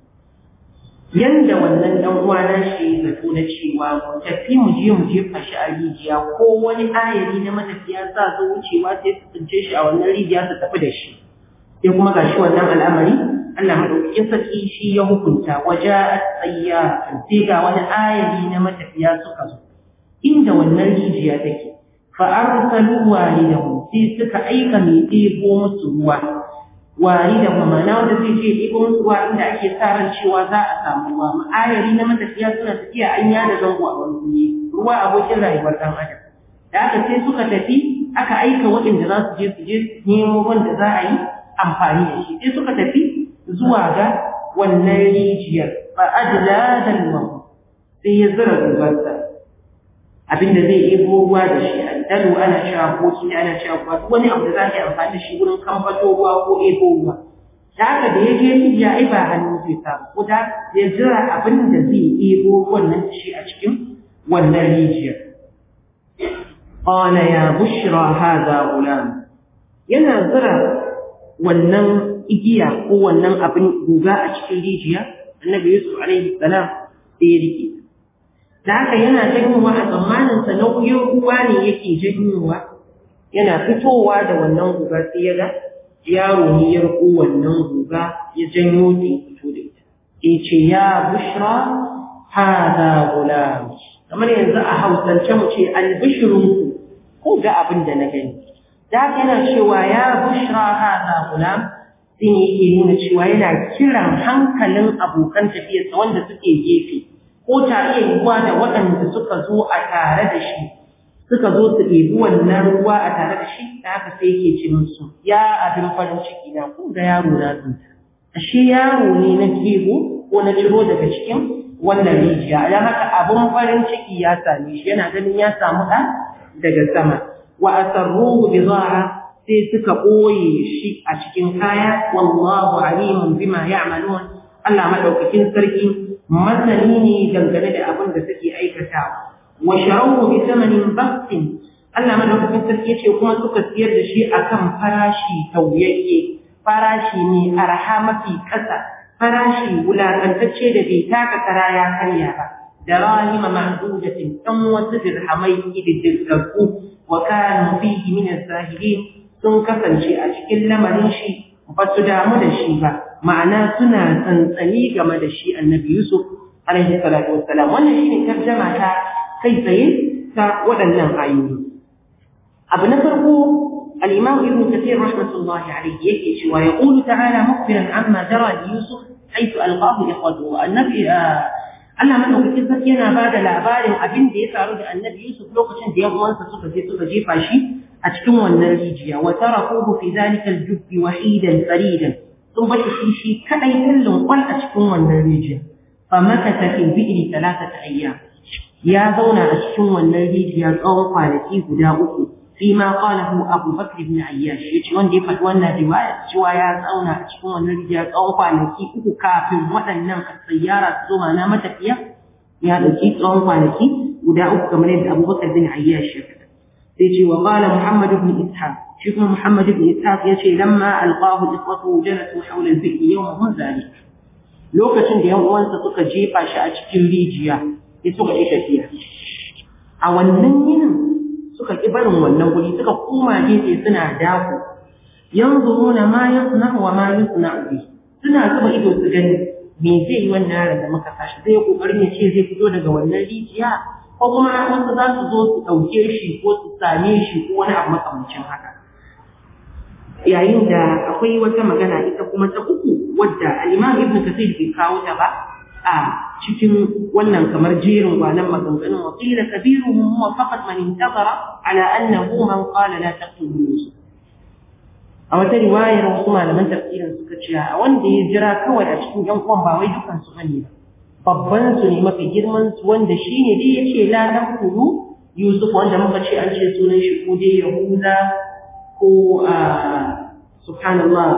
yanda wannan dan uwa na shi zato na cewa mu tafi mu je mu jefa shi a rijiya ko wani ayari na matafiya sa su wucewa sai su tsince shi a wannan rijiya su tafi da shi sai kuma gashi wannan al'amari Allah madaukakin sarki shi ya hukunta waja'at sayyaratun sai ga wani ayari na matafiya suka zo inda wannan rijiya take fa arsalu walidahum sai suka aika mai ɗebo musu ruwa wari da mamana wanda zai je ɗebo musu ruwa inda ake sa ran cewa za a samu ruwa ma'ayari na matafiya suna tafiya an yada zango a wani wuri ruwa abokin rayuwar ɗan adam da aka sai suka tafi aka aika waɗanda za su je su je nemo wanda za a yi amfani da shi sai suka tafi zuwa ga wannan rijiyar fa adla dal sai ya zira dubarsa abinda zai ebo ruwa da shi dalu ana cewa koki da ana cewa kuwa duk wani abu da za ka yi amfani da shi wurin kamfato ruwa ko ebo ruwa da haka da ya je rijiya ai ba hannu zai samu ko da ya jira abin da zai ebo wannan da shi a cikin wannan rijiyar qala ya bushra hadha gulam yana zira wannan igiya ko wannan abin guga a cikin rijiya annabi yusuf alaihi salam sai ya rike da haka yana janyowa a tsammaninsa nauyin ruwa ne yake janyowa yana fitowa da wannan guga sai ya ga yaro ne ya riko wannan guga ya janyo ta ya fito da ita ya ce ya bushra hada gulam kamar yanzu a hausance mu ce albishirinku ko ga abin da na gani da haka yana cewa ya bushra hada gulam sai yake nuna cewa yana kiran hankalin abokan tafiyarsa wanda suke gefe ko ta iya yiwuwa da waɗanda suka zo a tare da shi suka zo su ɗebi wannan ruwa a tare da shi da haka sai yake ce musu ya abin farin ciki na kun ga yaro na tsinta ashe yaro ne na kego ko na ciro daga cikin wannan rijiya don haka abin farin ciki ya same shi yana ganin ya samu ɗa daga sama wa asarruhu bida'a sai suka ɓoye shi a cikin kaya wallahu alimun bima ya'malun Allah madaukakin sarki masani ne dangane da abin da suke aikatawa wa sharawhu bi thamanin baksin Allah madaukakin sarki yace kuma suka siyar da shi akan farashi tauyayye farashi ne arha mafi kasa farashi wulakantacce da bai taka kara ya karya ba da rahima mahdudatin dan wasu dirhamai ididdigaggu wa kanu fihi min az-zahidin sun kasance a cikin lamarin shi ba su damu da shi ba ma'ana suna tsantsani game da shi annabi Yusuf alaihi salatu wassalam wannan shine tarjama ta kai tsaye ta waɗannan ayoyi abu na farko al-imam ibn kathir rahmatullahi alayhi yake cewa yaqulu ta'ala mukhbiran amma jara li yusuf haythu alqahu ikhwatuhu annabi Allah madaukakin sarki yana ba da labarin abin da ya faru da Annabi Yusuf lokacin da yan uwansa suka je suka jefa shi a cikin wannan rijiya wa tarakuhu fi zalika al-jubb wahidan faridan sun bashi shi shi kadai kallon kwal a cikin wannan rijiya fa makata fi bi'ri thalathata ayyam ya zauna a cikin wannan rijiya tsawon kwanaki guda uku fi ma qalahu Abu Bakr ibn Ayyash yace wanda ya faɗi wannan riwaya cewa ya zauna a cikin wannan rijiya tsawon kwanaki uku kafin waɗannan sayyara su zo mana matafiya ya ɗauki tsawon kwanaki guda uku kamar yadda Abu Bakr ibn Ayyash ya faɗa sai ce wa qala Muhammad ibn Ishaq shi kuma Muhammad ibn Ishaq yace lamma alqahu ikhwatu jalasu hawla al-bi'r yawmahum zalik lokacin da yan uwansa suka jefa shi a cikin rijiya sai suka yi tafiya a wannan yinin suka ƙi barin wannan guri suka koma gefe suna dako yanzuruna ma yasna wa ma yusna bi suna zuba ido su gani me zai yi wannan yaron da muka tashi zai kokarin ya ce zai fito daga wannan rijiya ko kuma wasu za su zo su ɗauke shi ko su same shi ko wani abu makamancin haka yayin da akwai wata magana ita kuma ta uku wadda al-Imam Ibn Kathir bai kawo ta ba a cikin wannan kamar jerin gwanan maganganun wakila kabiruhum huwa faqat man intazara ala annahu man qala la taqtulu yusuf a wata riwayar wasu malaman tafsirin suka ce a wanda ya jira kawai a cikin yan uwan ba wai dukan su bane ba babban su ne mafi girman su wanda shine dai yace la taqtulu yusuf wanda muka ce an ce sunan shi ko dai yahuda ko a subhanallah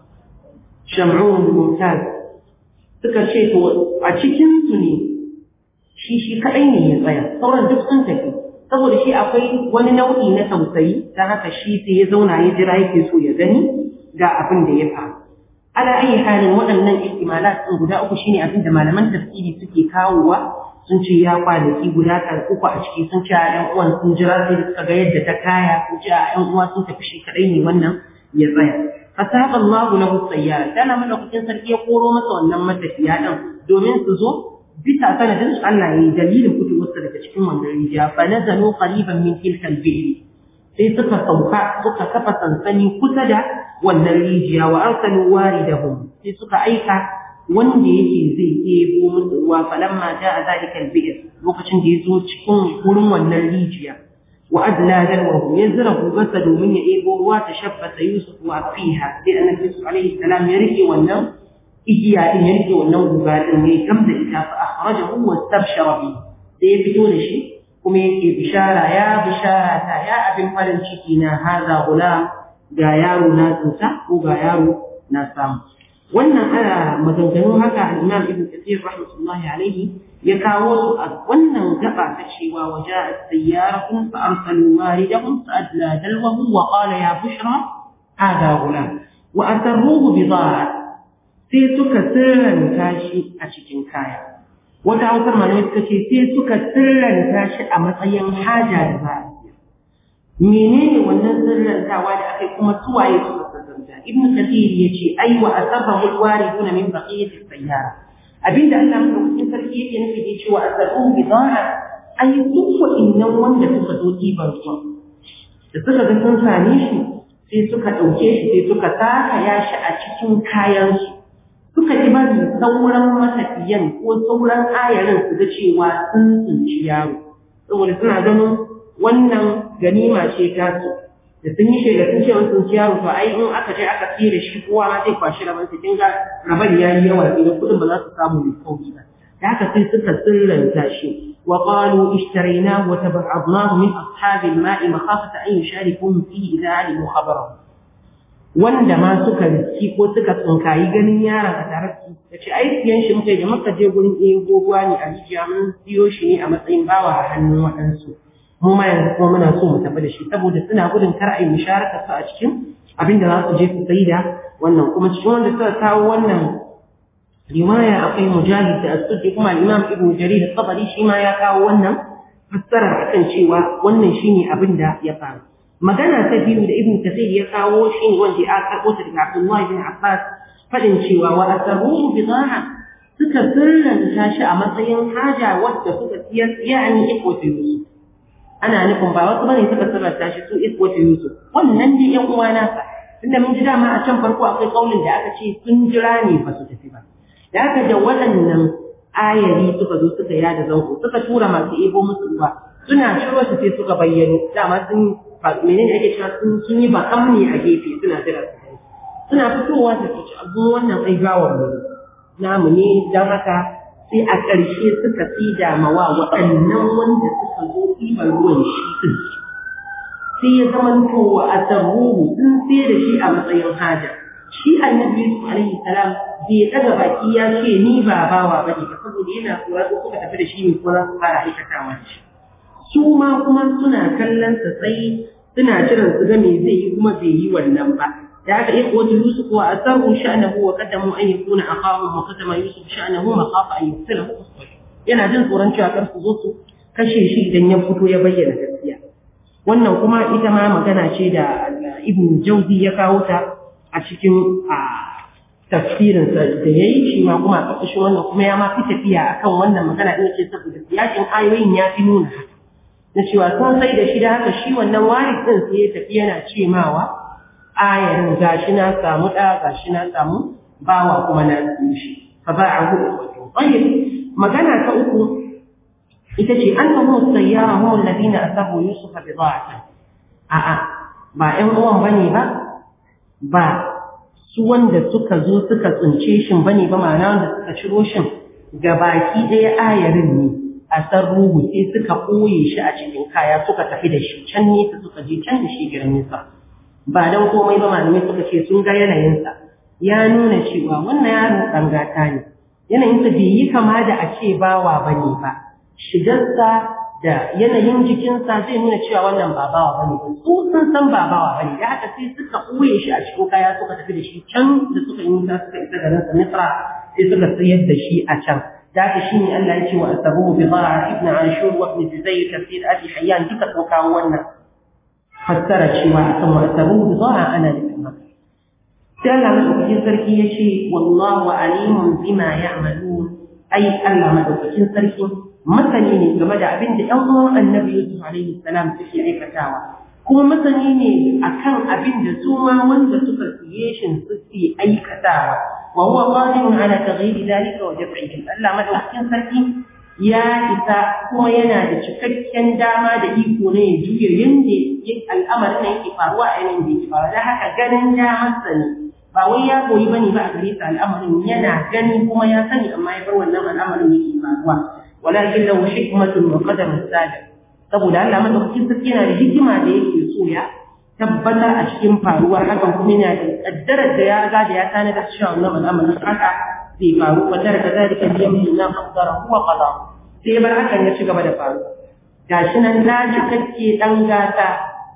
sham'un mumtaz suka ce to a cikinsu ne shi shi kaɗai ne ya tsaya sauran duk sun tafi saboda shi akwai wani nau'i na tausayi ta haka shi sai ya zauna ya jira yake so ya gani ga abin da ya faru ala ayi halin waɗannan ihtimalat ɗin guda uku shine abin da malaman tafsiri suke kawowa sun ce ya kwanaki guda kan uku a ciki sun ce a ƴan uwan sun jira sai suka ga yadda ta kaya sun ce a ƴan uwa sun tafi shi kaɗai ne wannan ya tsaya fasaba Allah lahu sayyara kana madaukakin sarki ya koro masa wannan matafiya din domin su zo bisa sanadin su Allah yayi dalilin fitowarsa daga cikin wannan rijiya fa nazalu qariban min tilka al-bi'r sai suka sauka suka kafa sansani kusa da wannan rijiya wa arsalu waridahum sai suka aika wanda yake zai ɗebo musu ruwa falamma ja'a zalika al-bi'r lokacin da ya zo cikin wurin wannan rijiya وأدلى دلوه يزره بس من يئيبه وتشبث يوسف وفيها لأن يوسف عليه السلام يرثي والنوم إجيا إن يرثي والنوم بعد أن يكمل إذا فأخرجه واستبشر به sai ya fito da shi kuma yake bishara ya bishara ta ya abin farin ciki na haza gulam ga yaro na tsinta ko ga yaro na samu wannan ana maganganu haka al-Imam Ibn Kathir rahmatullahi alaihi ya kawo su a wannan gaba ta cewa waja sayyaratun fa arsalu waridahum fa adla dalwahu wa qala ya bushra hada gulam wa asarruhu bidara sai suka sirranta shi a cikin kaya wata hausar malamai suka ce sai suka sirranta shi a matsayin haja da za a menene wannan sirrantawa da aka kuma suwaye suka sirranta ibn kathir yace ai wa asarrahu alwariduna min baqiyati sayyara abinda Allah madaukakin sarki yake nufi da cewa asarruhu bidara ai duk wa'innan wanda suka zo ɗiban ruwa da suka ga sun same shi sai suka ɗauke shi sai suka saka ya shi a cikin kayansu suka ji bari sauran matafiyan ko sauran ayarin su ga cewa sun tsinci yaro saboda suna ganin wannan ganima ce ta su da sun yi shaida sun ce sun tsinci yaro to ai in aka je aka tsira shi kowa ma zai kwashi raban su kinga raban ya yi yawa idan kuɗin ba za su samu mai sauki ba da haka sai suka sirranta shi وقالوا اشتريناه وتبعضناه من أصحاب الماء مخافة أن يشاركون فيه إذا علموا خبره wanda ma suka riski ko suka tsinkayi ganin yaron a tare da su da ce ai siyan shi muka da muka je gurin ɗaya ruwa ne a rijiya mun siyo shi ne a matsayin bawa a hannun waɗansu mu ma yanzu kuma muna so mu tafi da shi saboda suna gudun kar a yi musharaka su a cikin abin da za su je su sai da wannan kuma cikin wanda suka kawo wannan riwaya akwai mujahid da as-suddi kuma imam ibnu jarir at-tabari shi ma ya kawo wannan fassara akan cewa wannan shine abin da ya faru magana ta biyu da ibnu kathir ya kawo shine wanda ya karbo ta daga abdullah ibn abbas fadin cewa wa asarruhu bidaha suka sirranta shi a matsayin haja wadda suka siyar yani ikwatu yusuf ana nufin ba wasu bane suka sirranta shi su ikwatu yusuf wannan dai yan uwa nasa tunda mun ji dama a can farko akwai kaulin da aka ce sun jira ne ba su tafi ba da haka da waɗannan ayari suka zo suka yada zango suka tura masu ebo musu ruwa suna ciro shi sai suka bayyano dama sun menene ake cewa sun sun yi bakan ne a gefe suna jira su kai suna fitowa su ce abu wannan ai gawar mu namu ne dan haka sai a ƙarshe suka tsida mawa waɗannan wanda suka zo ɗiban ruwan shi din sai ya zama towa a tarruhu sun sai da shi a matsayin haja shi annabi Yusuf alaihi salam bai daga baki ya ce ni ba bawa bane ba saboda yana kuwa ko suka tafi da shi ne ko za su fara aikatawa da shi su ma kuma suna kallon sa tsayi suna jiran su ga me zai yi kuma bai yi wannan ba da haka iya kowace Yusuf wa asarru sha'nahu wa qaddamu an yakuna aqahum wa qadama Yusuf sha'nahu ma khafa an yusilahu yana jin tsoron cewa kar su zo su kashe shi idan ya fito ya bayyana gaskiya wannan kuma ita ma magana ce da Ibn Jawzi ya kawo ta a cikin tafsirinsa da ya yi shi ma kuma a ƙarƙashin wannan kuma ya ma fi tafiya a kan wannan magana ɗin ce saboda yakin ayoyin ya fi nuna haka na cewa sun sai da shi da haka shi wannan waris ɗin sai ya tafi yana ce mawa ayarin gashi na samu ɗa gashi na samu bawa kuma na siyo shi fa ba a hudu wato magana ta uku ita ce an tahu sayyara hum alladhina asabu yusufa bi dha'atin a'a ba ƴan uwan bane ba ba su wanda suka zo suka tsince shi bane ba ma'ana wanda suka ciro shi ga baki ɗaya ayarin ne a san ruhu sai suka ɓoye shi a cikin kaya suka tafi da shi can nesa suka je can da shi gidan nesa ba dan komai ba malamai suka ce sun ga yanayinsa ya nuna cewa wannan yaro ɗan gata ne yanayinsa bai yi kama da a ce bawa bane ba shigarsa da yanayin jikinsa zai nuna cewa wannan ba bawa bane ba su sun san ba bawa bane da haka sai suka ɓoye shi a cikin kaya suka tafi da shi can da suka yi nisa suka isa garin sa Misra sai suka sayar da shi a can da haka shi ne Allah ya ce wa asabu bi dhara ibn Ashur wa ibn Juzayr tafsir Abi Hayyan duka sun kawo wannan fassara cewa akan wa asabu bi dhara ana nufin haka sai Allah madaukakin sarki ya ce wallahu alimun bima ya'malun ai Allah madaukakin sarki masani ne game da abin da ‘yan uwan annabi Yusuf alaihi salam suke aikatawa, kuma masani ne akan abin da su ma wanda suka siye shi suke aikatawa, wa huwa qadirun ala taghyiri dhalika wa daf'ihi. Allah madaukakin sarki ya isa kuma yana da cikakken dama da iko ne ya juya yanda al'amarin nan yake faruwa a yanayin da yake faruwa. Da haka ganin damarsa ne ba wai ya koyi bane ba a gare sa al'amarin yana gani kuma ya sani amma ya bar wannan al'amarin yake faruwa. ولكن له حكمة وقدر سابق saboda Allah madaukakin sarki yana da hikima da yake so ya tabbatar a cikin faruwar hakan kuma yana da kaddarar da ya riga da ya tana da cewa wannan al'amarin haka zai faru wa tara da zalika bi yamma na qaddara huwa qada sai bar hakan ya ci gaba da faruwa gashi nan na ji kake dan gata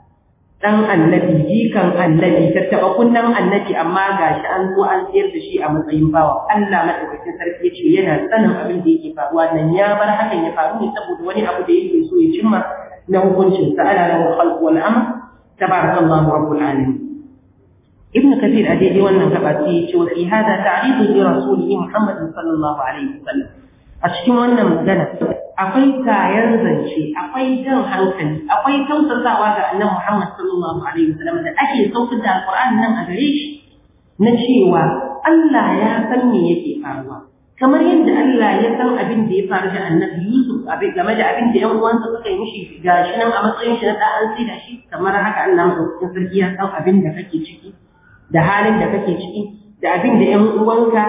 dan annabi jikan annabi tattaba kunnan annabi amma gashi an zo an tsayar da shi a matsayin bawa Allah madaukakin sarki yace yana sanin abin da yake faruwa nan ya bar hakan ya faru ne saboda wani abu da yake so ya cimma na hukuncin sa ala lahu khalq wal amr tabarakallahu rabbul alamin ibn kathir a daidai wannan gaba sai yace wa fi hada ta'ridu li rasulihi muhammad sallallahu alaihi wasallam a cikin wannan magana akwai kayan zance akwai jan hankali akwai tausasawa ga annabi Muhammad sallallahu alaihi wasallam da ake saukar da alqur'ani nan a gare shi na cewa Allah ya san me yake faruwa kamar yadda Allah ya san abin da ya faru da annabi Yusuf abin game da abin da ƴan uwansa suka yi mishi gashi nan a matsayin shi na da an sai da shi kamar haka Allah madaukakin sarki ya san abin da kake ciki da halin da kake ciki da abin da ƴan uwanka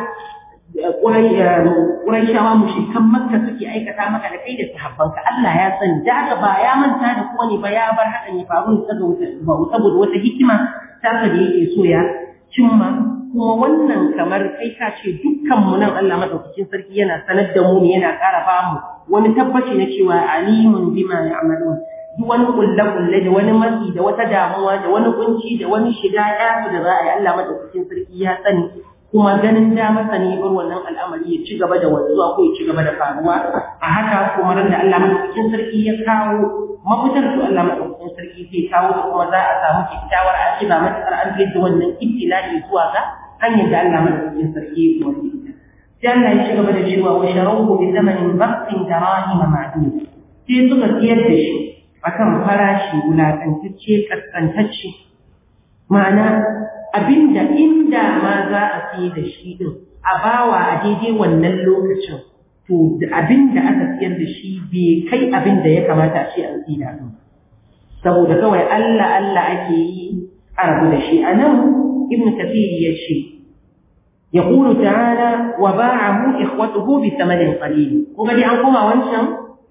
Ƙuraishawa mushrikan Makka suke aikata maka da kai da sahabbanka Allah ya sani da haka ba ya manta da kowa ne ba ya bar hakan ya faru ne saboda wata hikima ta da yake so ya cimma kuma wannan kamar kai ka ce dukkan mu nan Allah madaukakin sarki yana sanar da mu ne yana ƙara ba mu wani tabbaci na cewa alimun bima ya'malun duk wani kulle kulle da wani matsi da wata damuwa da wani kunci da wani shiga ya da za a yi Allah madaukakin sarki ya sani kuma ganin da masa ne bar wannan al'amari ya ci gaba da wanzuwa ko ya ci gaba da faruwa a haka kuma ran da Allah madaukakin sarki ya kawo mafitar to Allah madaukakin sarki zai kawo da kuma za a samu kyakkyawar akiba matakar an da wannan ibtila'i zuwa ga hanyar da Allah madaukakin sarki ya kuma sai Allah ya ci gaba da cewa wa sharawhu bi thamanin baqtin darahima ma'dud sai suka siyar da shi akan farashi wulakantacce kaskantacce ma'ana abinda inda ma za a siye da shi din a bawa a daidai wannan lokacin to to abin da aka siyar da shi bai kai abin da ya kamata a ce an tsida ɗin saboda kawai Allah Allah ake yi a rabu da shi a nan ibn kafiri ya ce يقول تعالى وباعه إخوته بثمن قليل kuma dai an koma wancan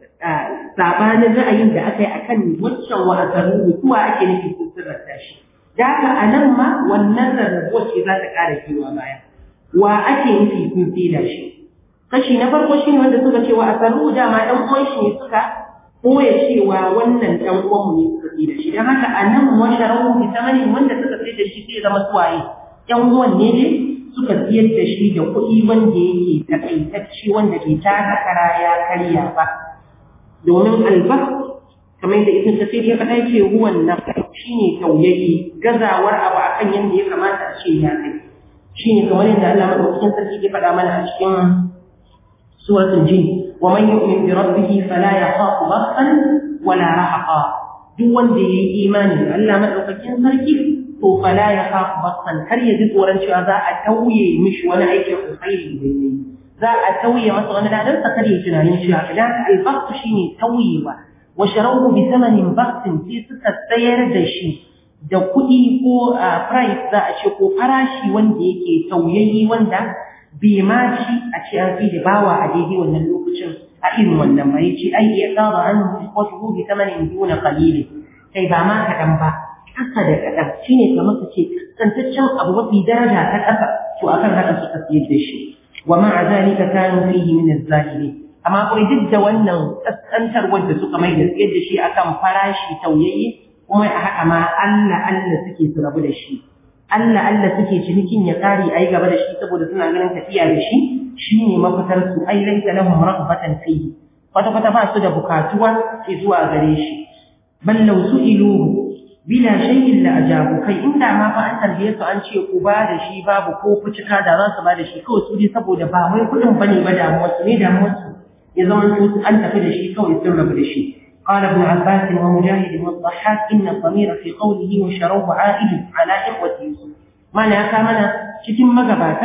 sabanin ra'ayin da aka yi akan wancan wa asaru mutuwa ake nufi sun sirrata shi da haka a nan ma wannan rarrabuwar ce za ta ƙara kewa baya wa ake nufi sun tsida shi kashi na farko shi ne wanda suka ce wa asaru dama ɗan uwan shi ne suka ɓoye cewa wannan ɗan uwan mu ne suka tsida shi don haka a nan washarahu bi samanin wanda suka tsida shi sai zama suwaye ƴan uwan ne dai suka siyar da shi da kuɗi wanda yake takaitacce wanda bai taka kara ya karya ba domin albas kamar da ibn tafsir ya faɗa ce ruwan na shine tauyayi gazawar abu akan yanda ya kamata a ce ya kai shine kamar yadda Allah madaukakin sarki ya faɗa mana a cikin suratul jin wa man yu'min bi rabbih fala yakhafu basan wala rahaqa duk wanda yayi imani da Allah madaukakin sarki to fala ya khafu basan kar ya ji tsoron cewa za a tauye mishi wani aikin alkhairi da yayi za a tauye masa wani ladan sa kar ya tunanin cewa idan albaqtu shine tauyewa wa sharahu bi thamanin baqtin sai suka tsayar da shi da kuɗi ko price za a ce ko farashi wanda yake tauyayyi wanda bai ma ci a ce an fi da bawa a daidai wannan lokacin a irin wannan ma yace ai ya qada an wasfu bi thamanin duna qalil kai ba ma kadan ba ƙasa da kaɗan shi ne kamar ka ce tsantaccen abu mafi daraja ta ƙasa to akan haka suka siyar da shi wa ma'a zalika kanu fihi min az-zahiri amma kuma duk da wannan kaskantar wanda suka mai da siyar da shi akan farashi tauyayye kuma a haka ma Allah Allah suke su rabu da shi Allah Allah suke cinikin ya kare ayi gaba da shi saboda suna ganin tafiya da shi shine mafitar su ai laisa lahum raghbatan fihi kwata kwata ba su da bukatuwa zuwa gare shi bal law su'iluhu bila shay'in la ajabu kai inda ma fa an tarbiye su an ce ku ba da shi babu ko fucika da za su ba da shi kawai su dai saboda ba wai kudin bane ba damuwar su ne damuwar su ya zama su an tafi da shi kawai sun rabu da shi قال ابن عباس ومجاهد والضحاك إن الضمير في قوله وشروه عائد على إخوة يوسف معنى كامنا cikin magabata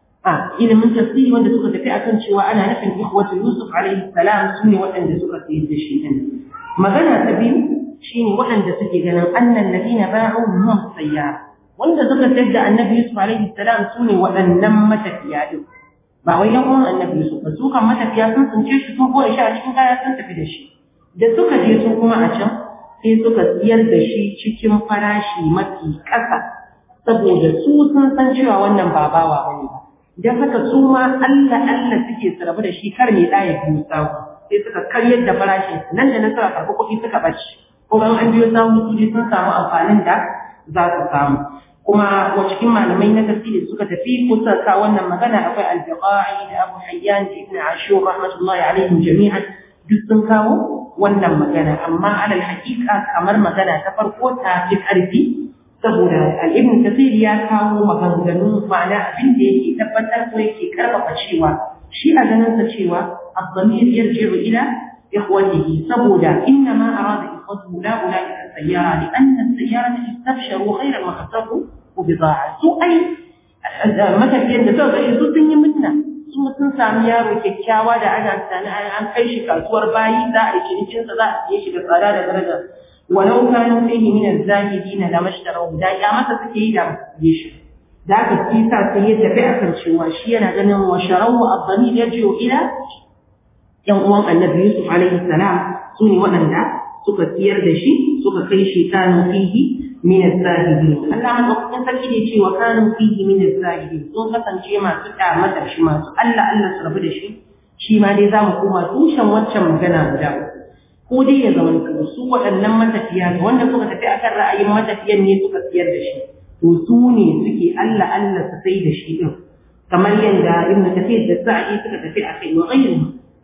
a ilimin tafsiri wanda suka tafi akan cewa ana nufin ikhwatu Yusuf alaihi salam sune waɗanda suka sayar da shi din magana ta biyu shine waɗanda suke ganin annan ladina ba'u hum sayyara wanda suka sayar da annabi Yusuf alaihi salam sune waɗannan matafiya din ba wai yan uwan annabi Yusuf ba su kan matafiya sun tsince shi sun koya shi a cikin kaya sun tafi da shi da suka je su kuma a can sai suka siyar da shi cikin farashi mafi ƙasa saboda su sun san cewa wannan ba bawa bane ba dan haka su ma Allah Allah suke su rabu da shi kar mai ɗaya biyu samu sai suka karyar da farashin nan da nan suka karɓi kuɗi suka bace kuma an biyo samu su je sun samu amfanin da za su samu kuma wa cikin malamai na tafsiri suka tafi kusa ka wannan magana akwai al-biqa'i da Abu Hayyan da Ibn Ashur rahmatullahi alaihim jami'an duk sun kawo wannan magana amma alal haqiqa kamar magana ta farko ta fi karfi saboda al-Ibn Kathir ya kawo maganganu ma'ana abin da yake tabbatar ko yake karfafa cewa shi a ganin sa cewa الضمير يرجع إلى إخوته سبودا إنما أراد إخوته لا أولئك السيارة لأن السيارة استبشروا خيرا وخسروا وبضاعة سوء أي متى في أن تبغى شيء سوء تني منا سوء تنسى ميارو كيكاوا دا أنا أنا أنا أنا أي شيء كسور باي دا أي شيء نشين سدا أي شيء كسارة درجة ولو كانوا فيه من الزاهدين لما اشتروا دا يا متى سكي دا يشي ذاك الكيسة سيد بأكل شواشي أنا جنن وشروا الضمير يرجع إلى ‘yan uwan annabi Yusuf alaihi salam su ne waɗanda suka siyar da shi suka kai shi kanu fihi min az-zahidin Allah madaukakin sarki ne cewa kanu fihi min az-zahidin sun kasance masu kyamatar shi masu Allah Allah su rabu da shi shi ma dai zamu koma tushen waccan magana guda ko dai ya zama su waɗannan matafiya ne wanda suka tafi akan ra'ayin matafiyan ne suka siyar da shi to su ne suke Allah Allah su sai da shi din kamar yadda Ibn Kathir da Sa'i suka tafi akai wa ghayruhu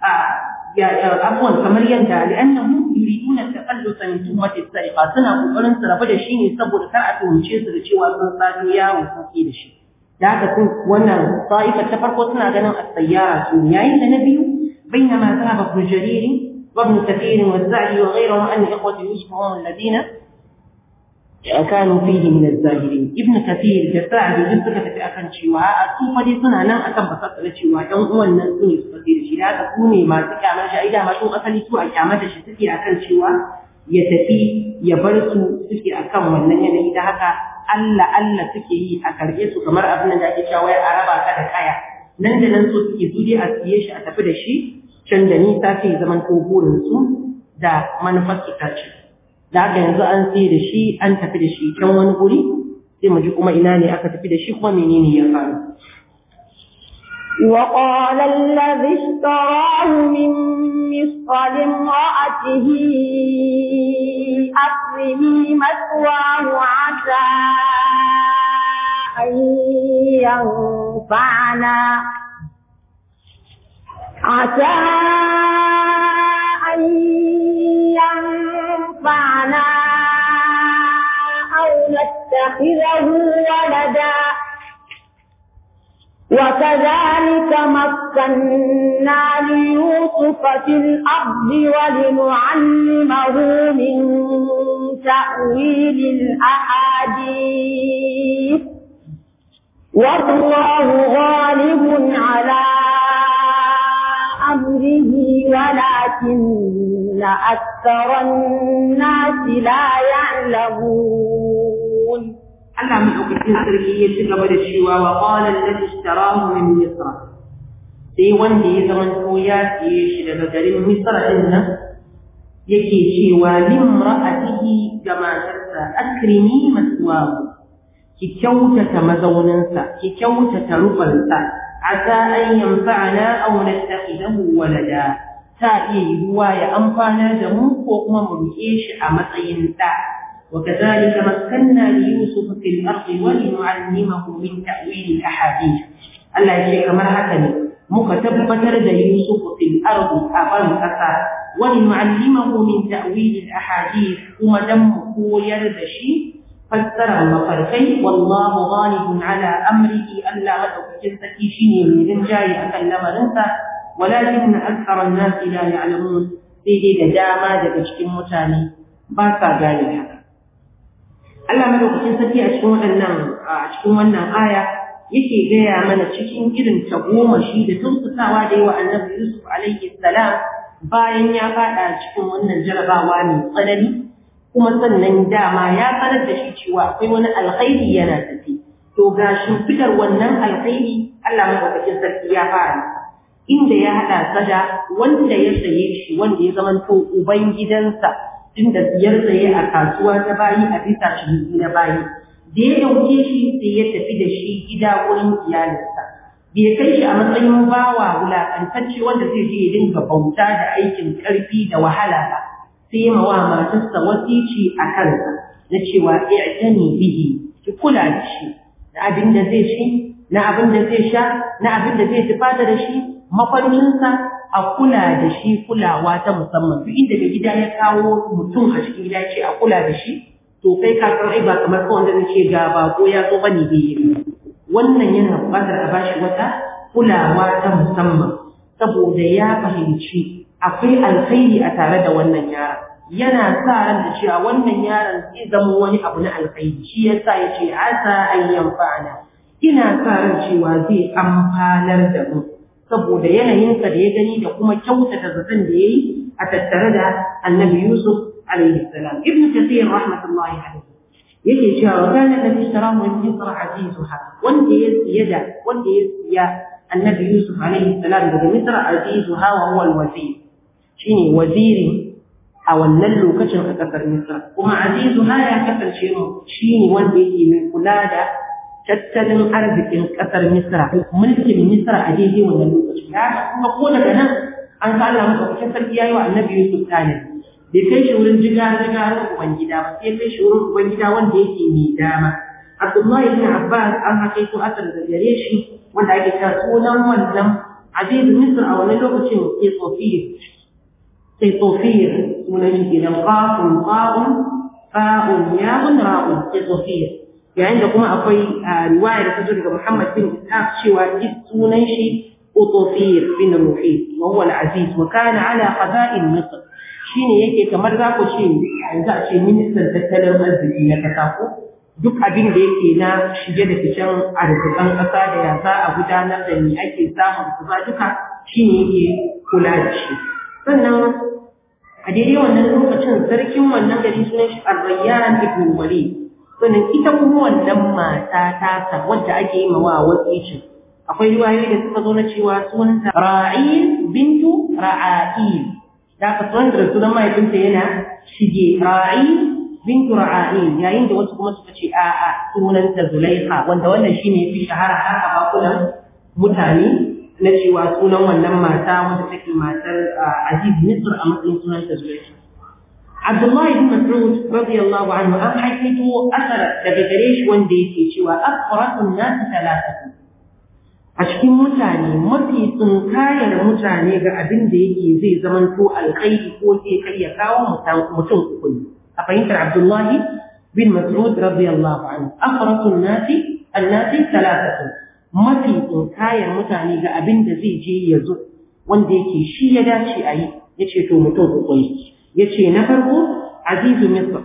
عفوا kamar yadda li'annahum yuriduna taqallusa min tuhmati as-sariqa suna kokarin su rabu da shi ne saboda kar a tuhumce su da cewa sun sado yawo sun ke da shi da haka sun wannan sa'ifa ta farko suna ganin as-sayyara su yayin da na biyu bainama dhahaba ibn jarir wa ibn kathir wa az-za'i wa ghayrihim an ikhwati yusuf hum alladhina kanu fihi min az-zahirin ibn kathir da sa'di duk suka tafi akan cewa a su fa dai suna nan akan basar cewa ɗan uwan nan su ne suka da shi da haka su ne masu kyamar shi ai da masu asali su a kyamar da shi suke akan cewa ya tafi ya bar su suke akan wannan yanayi da haka Allah Allah suke yi a karɓe su kamar abin da ake cewa ya araba ka da kaya nan da nan so suke su dai a siye shi a tafi da shi can da nisa sai zaman ko burin su da manufar su ta ce da haka yanzu an sai da shi an tafi da shi can wani guri sai mu ji kuma ina ne aka tafi da shi kuma menene ya faru وقال الذي اشتراه من مصر لامرأته أكرمي مثواه عسى أن ينفعنا عسى أن ينفعنا أو نتخذه ولدا وكذلك مكنا ليوسف في الأرض ولنعلمه من تأويل الأحاديث والله غالب على أمره ولكن أكثر الناس لا يعلمون Allah maɗaukakin sarki ya ci gaba da cewa wa qala alladhi ishtarahu min misr sai wanda ya zama to ya siye shi daga garin misra din nan yake cewa limra'atihi ga matarsa akrimi maswahu ki kyautata mazauninsa ki kyautata rufansa asa an yanfa'ana aw nattakhidahu walada ta iya yiwuwa ya amfanar da mu ko kuma mu riƙe shi a matsayin ɗa وكذلك مكنا ليوسف في الأرض ولنعلمه من تأويل الأحاديث الله يشيك مرحبا مكتبتر دا يوسف في الأرض أبن أسا ولنعلمه من تأويل الأحاديث وما دم يرد شيء فسر المفرقين والله غالب على أمره ألا مدعو جلسكي شيني من جاي أكلم ننسى ولكن أكثر الناس لا يعلمون سيدي دجاما دجاجكم متاني باسا قال هذا Allah madaukakin sarki a cikin waɗannan a cikin wannan aya yake gaya mana cikin irin tagomashi da tausasawa da yawa annabi Yusuf alaihi salam bayan ya faɗa cikin wannan jarabawa mai tsanani kuma sannan dama ya sanar da shi cewa akwai wani alkhairi yana tafi to ga shimfidar wannan alkhairi Allah madaukakin sarki ya fara inda ya haɗa sada wanda ya saye shi wanda ya zamanto uban gidansa inda siyar tsaye a kasuwa ta bayi a bisa ciniki na bayi da ya dauke shi sai ya tafi da shi gida wurin iyalinsa bai kai shi a matsayin bawa wulakantacce wanda zai je ya dinga bauta da aikin karfi da wahala ba sai ya mawa matarsa wasici a kansa na cewa i'tani bihi ki kula da shi na abin da zai ci na abin da zai sha na abin da zai tufata da shi mafarkinsa a kula da shi kulawa ta musamman duk inda da gida ya kawo mutum a cikin gida ce a kula da shi to kai ka san ai ba kamar kawai wanda zai ce ga bako ya zo bane bai yi wannan yana buƙatar a bashi wata kulawa ta musamman saboda ya fahimci akwai alkhairi a tare da wannan yaron yana sa ran da cewa wannan yaron zai zama wani abu na alkhairi shi yasa ya ce asa an yanfa'ana ina sa ran cewa zai amfanar da mu saboda yanayinsa da ya gani da kuma kyautata zaton da ya yi a tattare da annabi Yusuf alaihi salam. Ibn Kathir rahmatullahi alaihi yake cewa wa kana da ishtara wa misra azizuha wanda ya siya da wanda ya siya annabi Yusuf alaihi salam daga misra azizuha wa huwa al-wazir shine waziri a wannan lokacin a kasar Misra kuma azizuha ya kasance mu shine wanda yake mai kula da tattalin arzikin ƙasar Misra, mulkin Misra a daidai wannan lokaci. Ya kuma ko daga nan an sa Allah maka kusa sarki yayi wa Annabi Yusuf tani. Bai kai shi wurin jiga jiga uban gida ba, sai kai shi wurin uban gida wanda yake mai dama. Abdullahi ibn Abbas an haka ko asar da gare shi wanda ake cewa sunan wannan Aziz Misra a wannan lokacin sai Sofiyar. Sai Sofiyar sunan shi kenan qafun qa'un fa'un ya'un ra'un sai Sofiyar. yayin da kuma akwai riwaya da ta zo daga Muhammad bin Ishaq cewa sunan shi Utufir bin Ruhi wa huwa al-Aziz wa kana ala qada'in Misr shine yake kamar za ku ce yanzu a ce ministan tattalin arziki na kasa ko duk abin da yake na shige da ficen arzikan ƙasa da ya za a gudanar da ni ake samun kusa duka shine yake kula da shi sannan a daidai wannan lokacin sarkin wannan gari sunan shi Ar-Rayyan ibn Walid sannan ita kuma wannan mata ta wadda ake yi mawa wasicin akwai riwayoyi da suka zo na cewa sunanta Ra'il bintu Ra'ail da ka san da sunan mahaifinta yana shige Ra'il bintu Ra'ail yayin da wasu kuma suka ce a'a sunanta Zulaikha wanda wannan shine fi shahara har a bakunan mutane na cewa sunan wannan mata wanda take matar Aziz Misr a matsayin sunanta Zulaikha Abdullahi bin Mas'ud radiyallahu anhu an haikaito asar daga gare shi wanda yake cewa aqratun nas thalathatu a cikin mutane mafi tsinkayar mutane ga abin da yake zai zamanto alkhairi ko zai kai ya kawo mutum uku ne a fahimtar Abdullahi bin Mas'ud radiyallahu anhu aqratun nas annasi thalathatu mafi tsinkayar mutane ga abin da zai je ya zo wanda yake shi ya dace a yi yace to mutum uku ne yace na farko azizu misr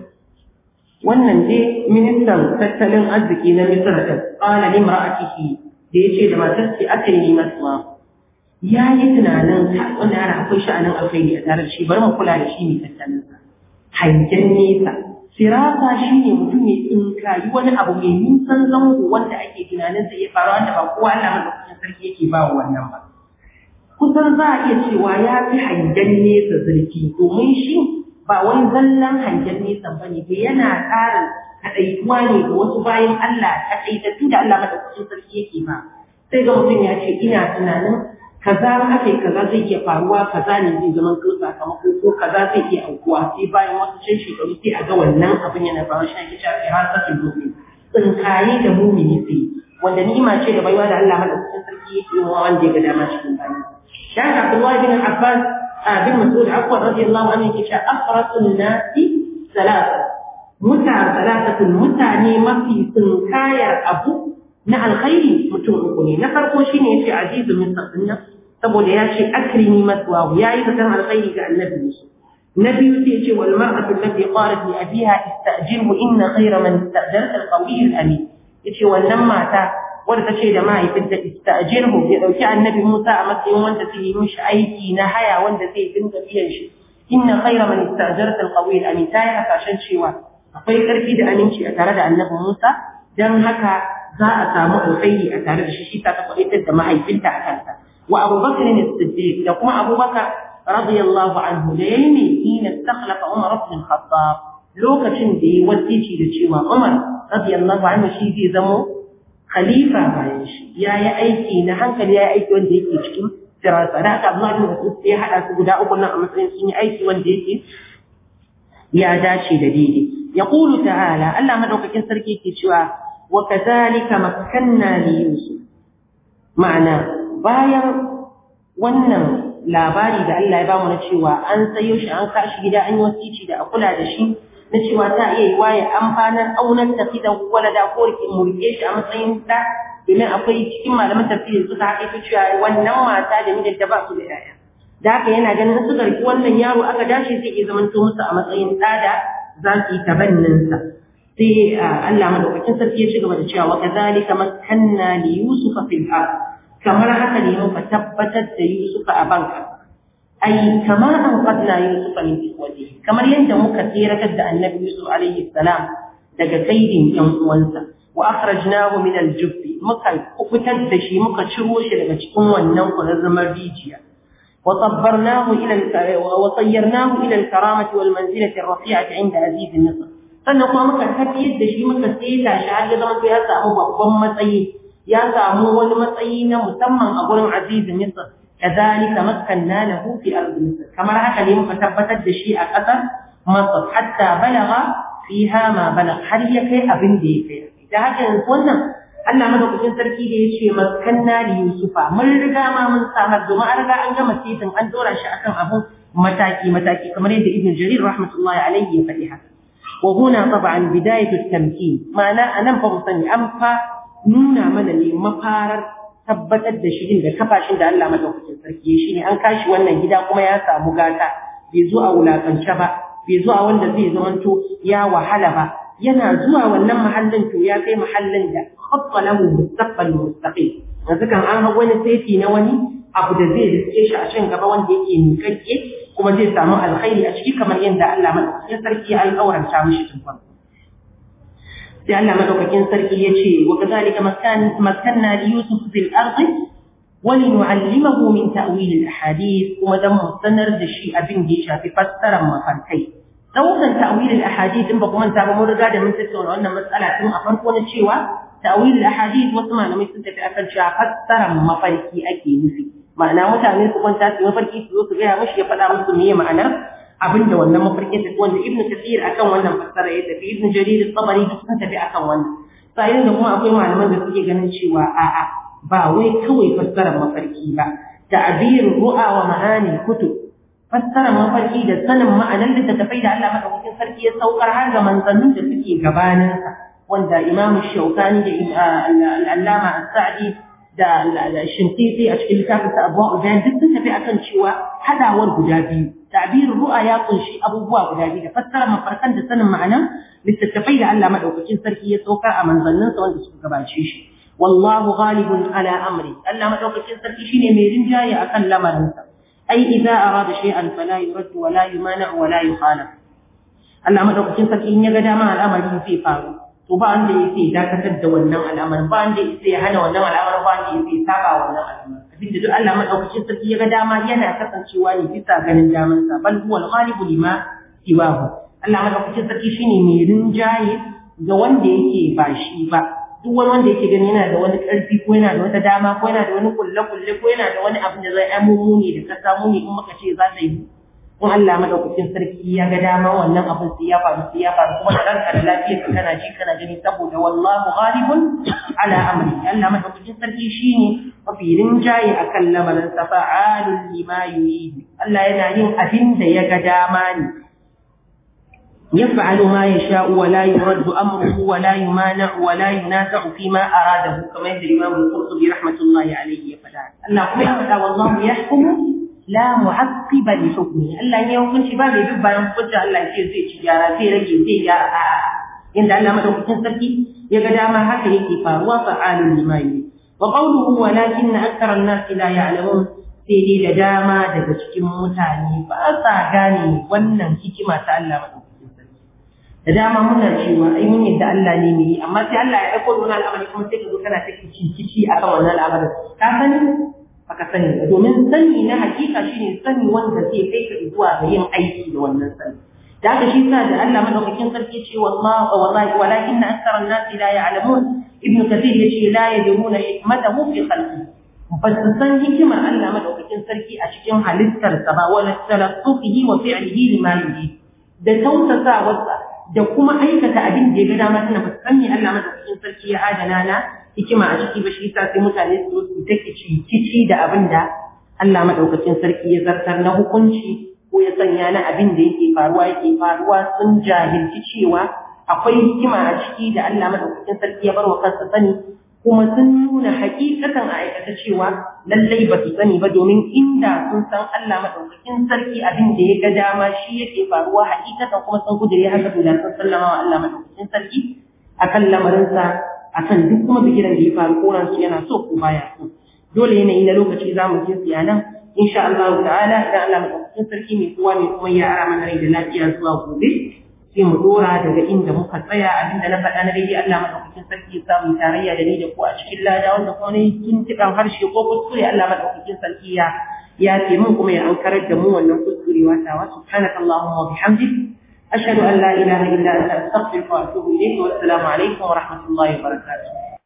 wannan dai ministan tattalin arziki na misr da qala limra'atihi da yace da matar ce aka yi masa ya yi tunanin wannan yana akwai sha'anin alkhairi a tare da shi bari mu kula da shi mai tattalin sa hangen nesa firasa shine mutum ya tsinkayi wani abu mai nisan zango wanda ake tunanin zai iya faruwa wanda ba kowa Allah madaukakin sarki yake ba wa wannan ba kusan za a iya cewa ya fi hangen nesa zurfi domin shi ba wani zallan hangen nesa ba ne ba yana ƙarin kaɗaituwa ne ga wasu bayan Allah kaɗaitattu da Allah madaukakin sarki yake ba sai ga mutum ya ce ina tunanin kaza ake kaza zai iya faruwa kaza ne zai zama ko sakamako ko kaza zai iya aukuwa sai bayan wasu can shekaru sai a ga wannan abin yana faruwa shi ake cewa firasatul mu'min tsinkaye da mumini sai wanda ni'ima ce da baiwa da Allah madaukakin sarki yake yi wa wanda ya ga dama cikin bayan شاهد عبد الله بن عباس بن مسعود عفوا رضي الله عنه يقول أفرس الناس ثلاثة متع ثلاثة متعني ما في سنكايا أبو na alkhairi mutum uku ne na farko shine yace azizu min sabinna saboda ya ce akrimi maswahu yayi fatan alkhairi ga annabi Yusuf na biyu sai yace wal mar'atu allati qalat li abiha istajirhu inna khayra man istajarta alqawi alamin yace wannan mata wadda ta ce da mahaifinta istajirhu ya dauki annabi Musa a matsayin wanda zai yi mishi aiki na haya wanda zai dinga biyan shi inna khayra man istajarta alqawi alamin ta yi hasashen cewa akwai karfi da aminci a tare da annabi Musa dan haka za a samu alkhairi a tare da shi shi ta kwaitar da mahaifinta a kansa wa Abu Bakr ne Siddiq da kuma Abu Bakar radiyallahu anhu da yayi ne ina istakhlafa Umar ibn Khattab lokacin da yayi wasici da cewa Umar radiyallahu anhu shi zai zamo khalifa bayan shi yayi aiki na hankali yayi aiki wanda yake cikin firasa da aka Abdullah bin Mas'ud sai hada su guda uku nan a matsayin sun yi aiki wanda yake ya dace da daidai yaqulu ta'ala Allah madaukakin sarki ke cewa وكذلك مكنا ليوسف معنى bayan wannan labari da Allah ya bamu na cewa an sayo shi an kashi gida an yi wasici da a kula da shi na cewa ta iya yi waye amfanar aunar tafidan walada ko rike murke shi a matsayin ta domin akwai cikin malaman tafsiri suka haƙa cewa wannan mata da mijinta ba su da yaya da haka yana ganin suka riki wannan yaro aka dace zai iya zamanto musu a matsayin ɗa da za su yi tabanninsa sai Allah madaukakin sarki ya ci gaba da cewa wa kadhalika makkanna li yusuf fil ard kamar haka ne muka tabbatar da yusuf a banka ai kama an qadna yusuf min ikwati kamar yadda muka tsiratar da annabi yusuf alaihi salam daga kaidin yan uwansa wa akhrajnahu min al-jubb muka fitar da shi muka ciro shi daga cikin wannan kuzazzamar rijiya وصبرناه إلى وصيرناه إلى الكرامة والمنزلة الرفيعة عند عزيز مصر sannan kuma muka tafiyar da shi muka seta shi har ya zama ya samu babban matsayi ya samu wani matsayi na musamman a gurin azizin misr kadhalika makkanna lahu fi ardi misr kamar haka ne muka tabbatar da shi a ƙasar masar hatta balaga fiha ma balag har ya kai abin da ya kai da haka yanzu wannan Allah madaukakin sarki da ya ce makkanna li yusufa mun riga ma mun samar domin an riga an gama setin an dora shi akan abun mataki mataki kamar yadda ibn jarir rahmatullahi alaihi ya faɗi haka وهنا طبعا بداية التمكين معنى أنا بغصني أنفا نونا من اللي مفارر tabbatar da shirin da kafashin da Allah madaukakin sarki ya shine an kashi wannan gida kuma ya samu gata bai zo a wulakance ba bai zo a wanda zai zamanto ya wahala ba yana zuwa wannan mahallin to ya kai mahallin da khatta lahu mustaqbal mustaqim yanzu kan an hago wani saiti na wani abu da zai riske shi a can gaba wanda yake miƙaƙƙe kuma zai samu alkhairi a ciki kamar yadda Allah madaukakin sarki ya alƙawaranta mishi tun farko sai Allah madaukakin sarki ya ce wa kadhalika makkanna li yusuf fil ardi wa linu'allimahu min ta'wil al ahadith kuma dan mu sanar da shi abin da ya shafi fassarar mafarkai daukan ta'wil al ahadith in ba kuma ta ba mun riga da mun tattauna wannan matsala tun a farko na cewa ta'wil al ahadith wasu malamai sun tafi akan cewa fassarar mafarki ake nufi ma'ana mutane su kwanta su mafarki su zo su gaya mishi ya faɗa musu meye ma'anar abin da wannan mafarkin tafi wanda ibnu kathir akan wannan fassara ya tafi ibnu jarir at-tabari duk sun tafi akan wannan sai da kuma akwai malaman da suke ganin cewa a'a ba wai kawai fassarar mafarki ba ta'bir ru'a wa ma'ani kutub fassarar mafarki da sanin ma'anar littattafai da Allah madaukakin sarki ya saukar har ga manzannin da suke gabaninsa wanda imamu shaukani da al'allama as-sa'di da shinkiti a cikin littafin sa abuwa ubayan duk sun tafi akan cewa hadawar guda biyu ta'birin ru'a ya kunshi abubuwa guda biyu da fassara mafarkan da sanin ma'ana littattafai da Allah madaukakin sarki ya saukar a manzanninsa wanda suka gabace shi wallahu ghalibun ala amri Allah madaukakin sarki shine mai rinjaye akan lamarinsa ai idza arada shay'an fala yurad wa la yumana wa la yukhalaf Allah madaukakin sarki in ya ga dama al'amari zai faru to ba wanda yake dakatar da wannan al'amarin ba wanda yake hana wannan al'amarin ba wanda yake saba wannan al'amarin abinda duk Allah madaukakin sarki ya ga dama yana kasancewa ne bisa ganin daman sa bal huwa al-ghalibu lima siwahu Allah madaukakin sarki shine mai rinjaye ga wanda yake ba shi ba duk wani wanda yake gani yana da wani karfi ko yana da wata dama ko yana da wani kulle kulle ko yana da wani abin da zai amumu ne da ka samu ne in muka ce za ta yi in Allah madaukakin sarki ya ga dama wannan abin sai ya faru sai ya faru kuma da ranka da lafiyar ka kana ji kana gani saboda wallahu ghalibun ala amri Allah madaukakin sarki shine mafi rinjaye akan lamarin sa fa'alul lima yurid Allah yana yin abin da ya ga dama ne يفعل ما يشاء ولا يرد أمره ولا يمانع ولا ينازع فيما أراده كما يقول الإمام القرطبي رحمة الله عليه فلا الله يفعل والله يحكم la mu'aqqiba li hukmi Allah ya hukunci ba mai duk bayan hukunci Allah ce zai ci gyara zai rage zai gyara a inda Allah madaukakin sarki ya ga dama haka yake faruwa fa'alun lima yi wa qawluhu walakin akthara an-nas la ya'lamun sai dai da dama daga cikin mutane ba sa gane wannan hikima ta Allah madaukakin sarki da dama muna cewa ai mun yadda Allah ne mai amma sai Allah ya aiko da wani al'amari kuma sai ka zo kana ta kici akan wannan al'amarin ka sani baka sani ba domin sani na hakika shine sani wanda zai kai ka zuwa ga yin aiki da wannan sani da haka shi sa da Allah madaukakin sarki ce wallahi wallahi walakin akthara an-nas la ya'lamun ibn kathir yace la yadruna hikmatahu fi khalqi ba su san hikimar Allah madaukakin sarki a cikin halittarsa ba wala talattufihi wa fi'lihi lima yurid da tausasawarsa da kuma aikata abin da ya ga dama tana ba su san me Allah madaukakin sarki ya adana na hikima a ciki ba shi yasa sai mutane su su take kici da abin da Allah madaukakin sarki ya zartar na hukunci ko ya sanya na abin da yake faruwa yake faruwa sun jahilci cewa akwai hikima a ciki da Allah madaukakin sarki ya bar wa kansa sani kuma sun nuna hakikatan a aikata cewa lallai ba su sani ba domin inda sun san Allah madaukakin sarki abin da ya ga dama shi yake faruwa hakikatan kuma sun kudure haka to da sun sallama wa Allah madaukakin sarki akan lamarinsa akan duk kuma bigiran da ya faru koran su yana so ko baya so dole yanayi na lokaci za mu je siyanan insha Allah ta'ala idan Allah madaukakin sarki mai kowa mai kuma ya ara mana rai da lafiya zuwa gobe sai mu dora daga inda muka tsaya abinda na faɗa na daidai Allah madaukakin sarki ya samu tarayya da ni da ku a cikin lada wanda kuma ne tuntuɓan harshe ko kuskure Allah madaukakin sarki ya ya ce mun kuma ya ankarar da mu wannan kuskurewa tawa subhanakallahumma wa bihamdik أشهد أن لا إله إلا أنت أستغفرك وأتوب إليك والسلام عليكم ورحمة الله وبركاته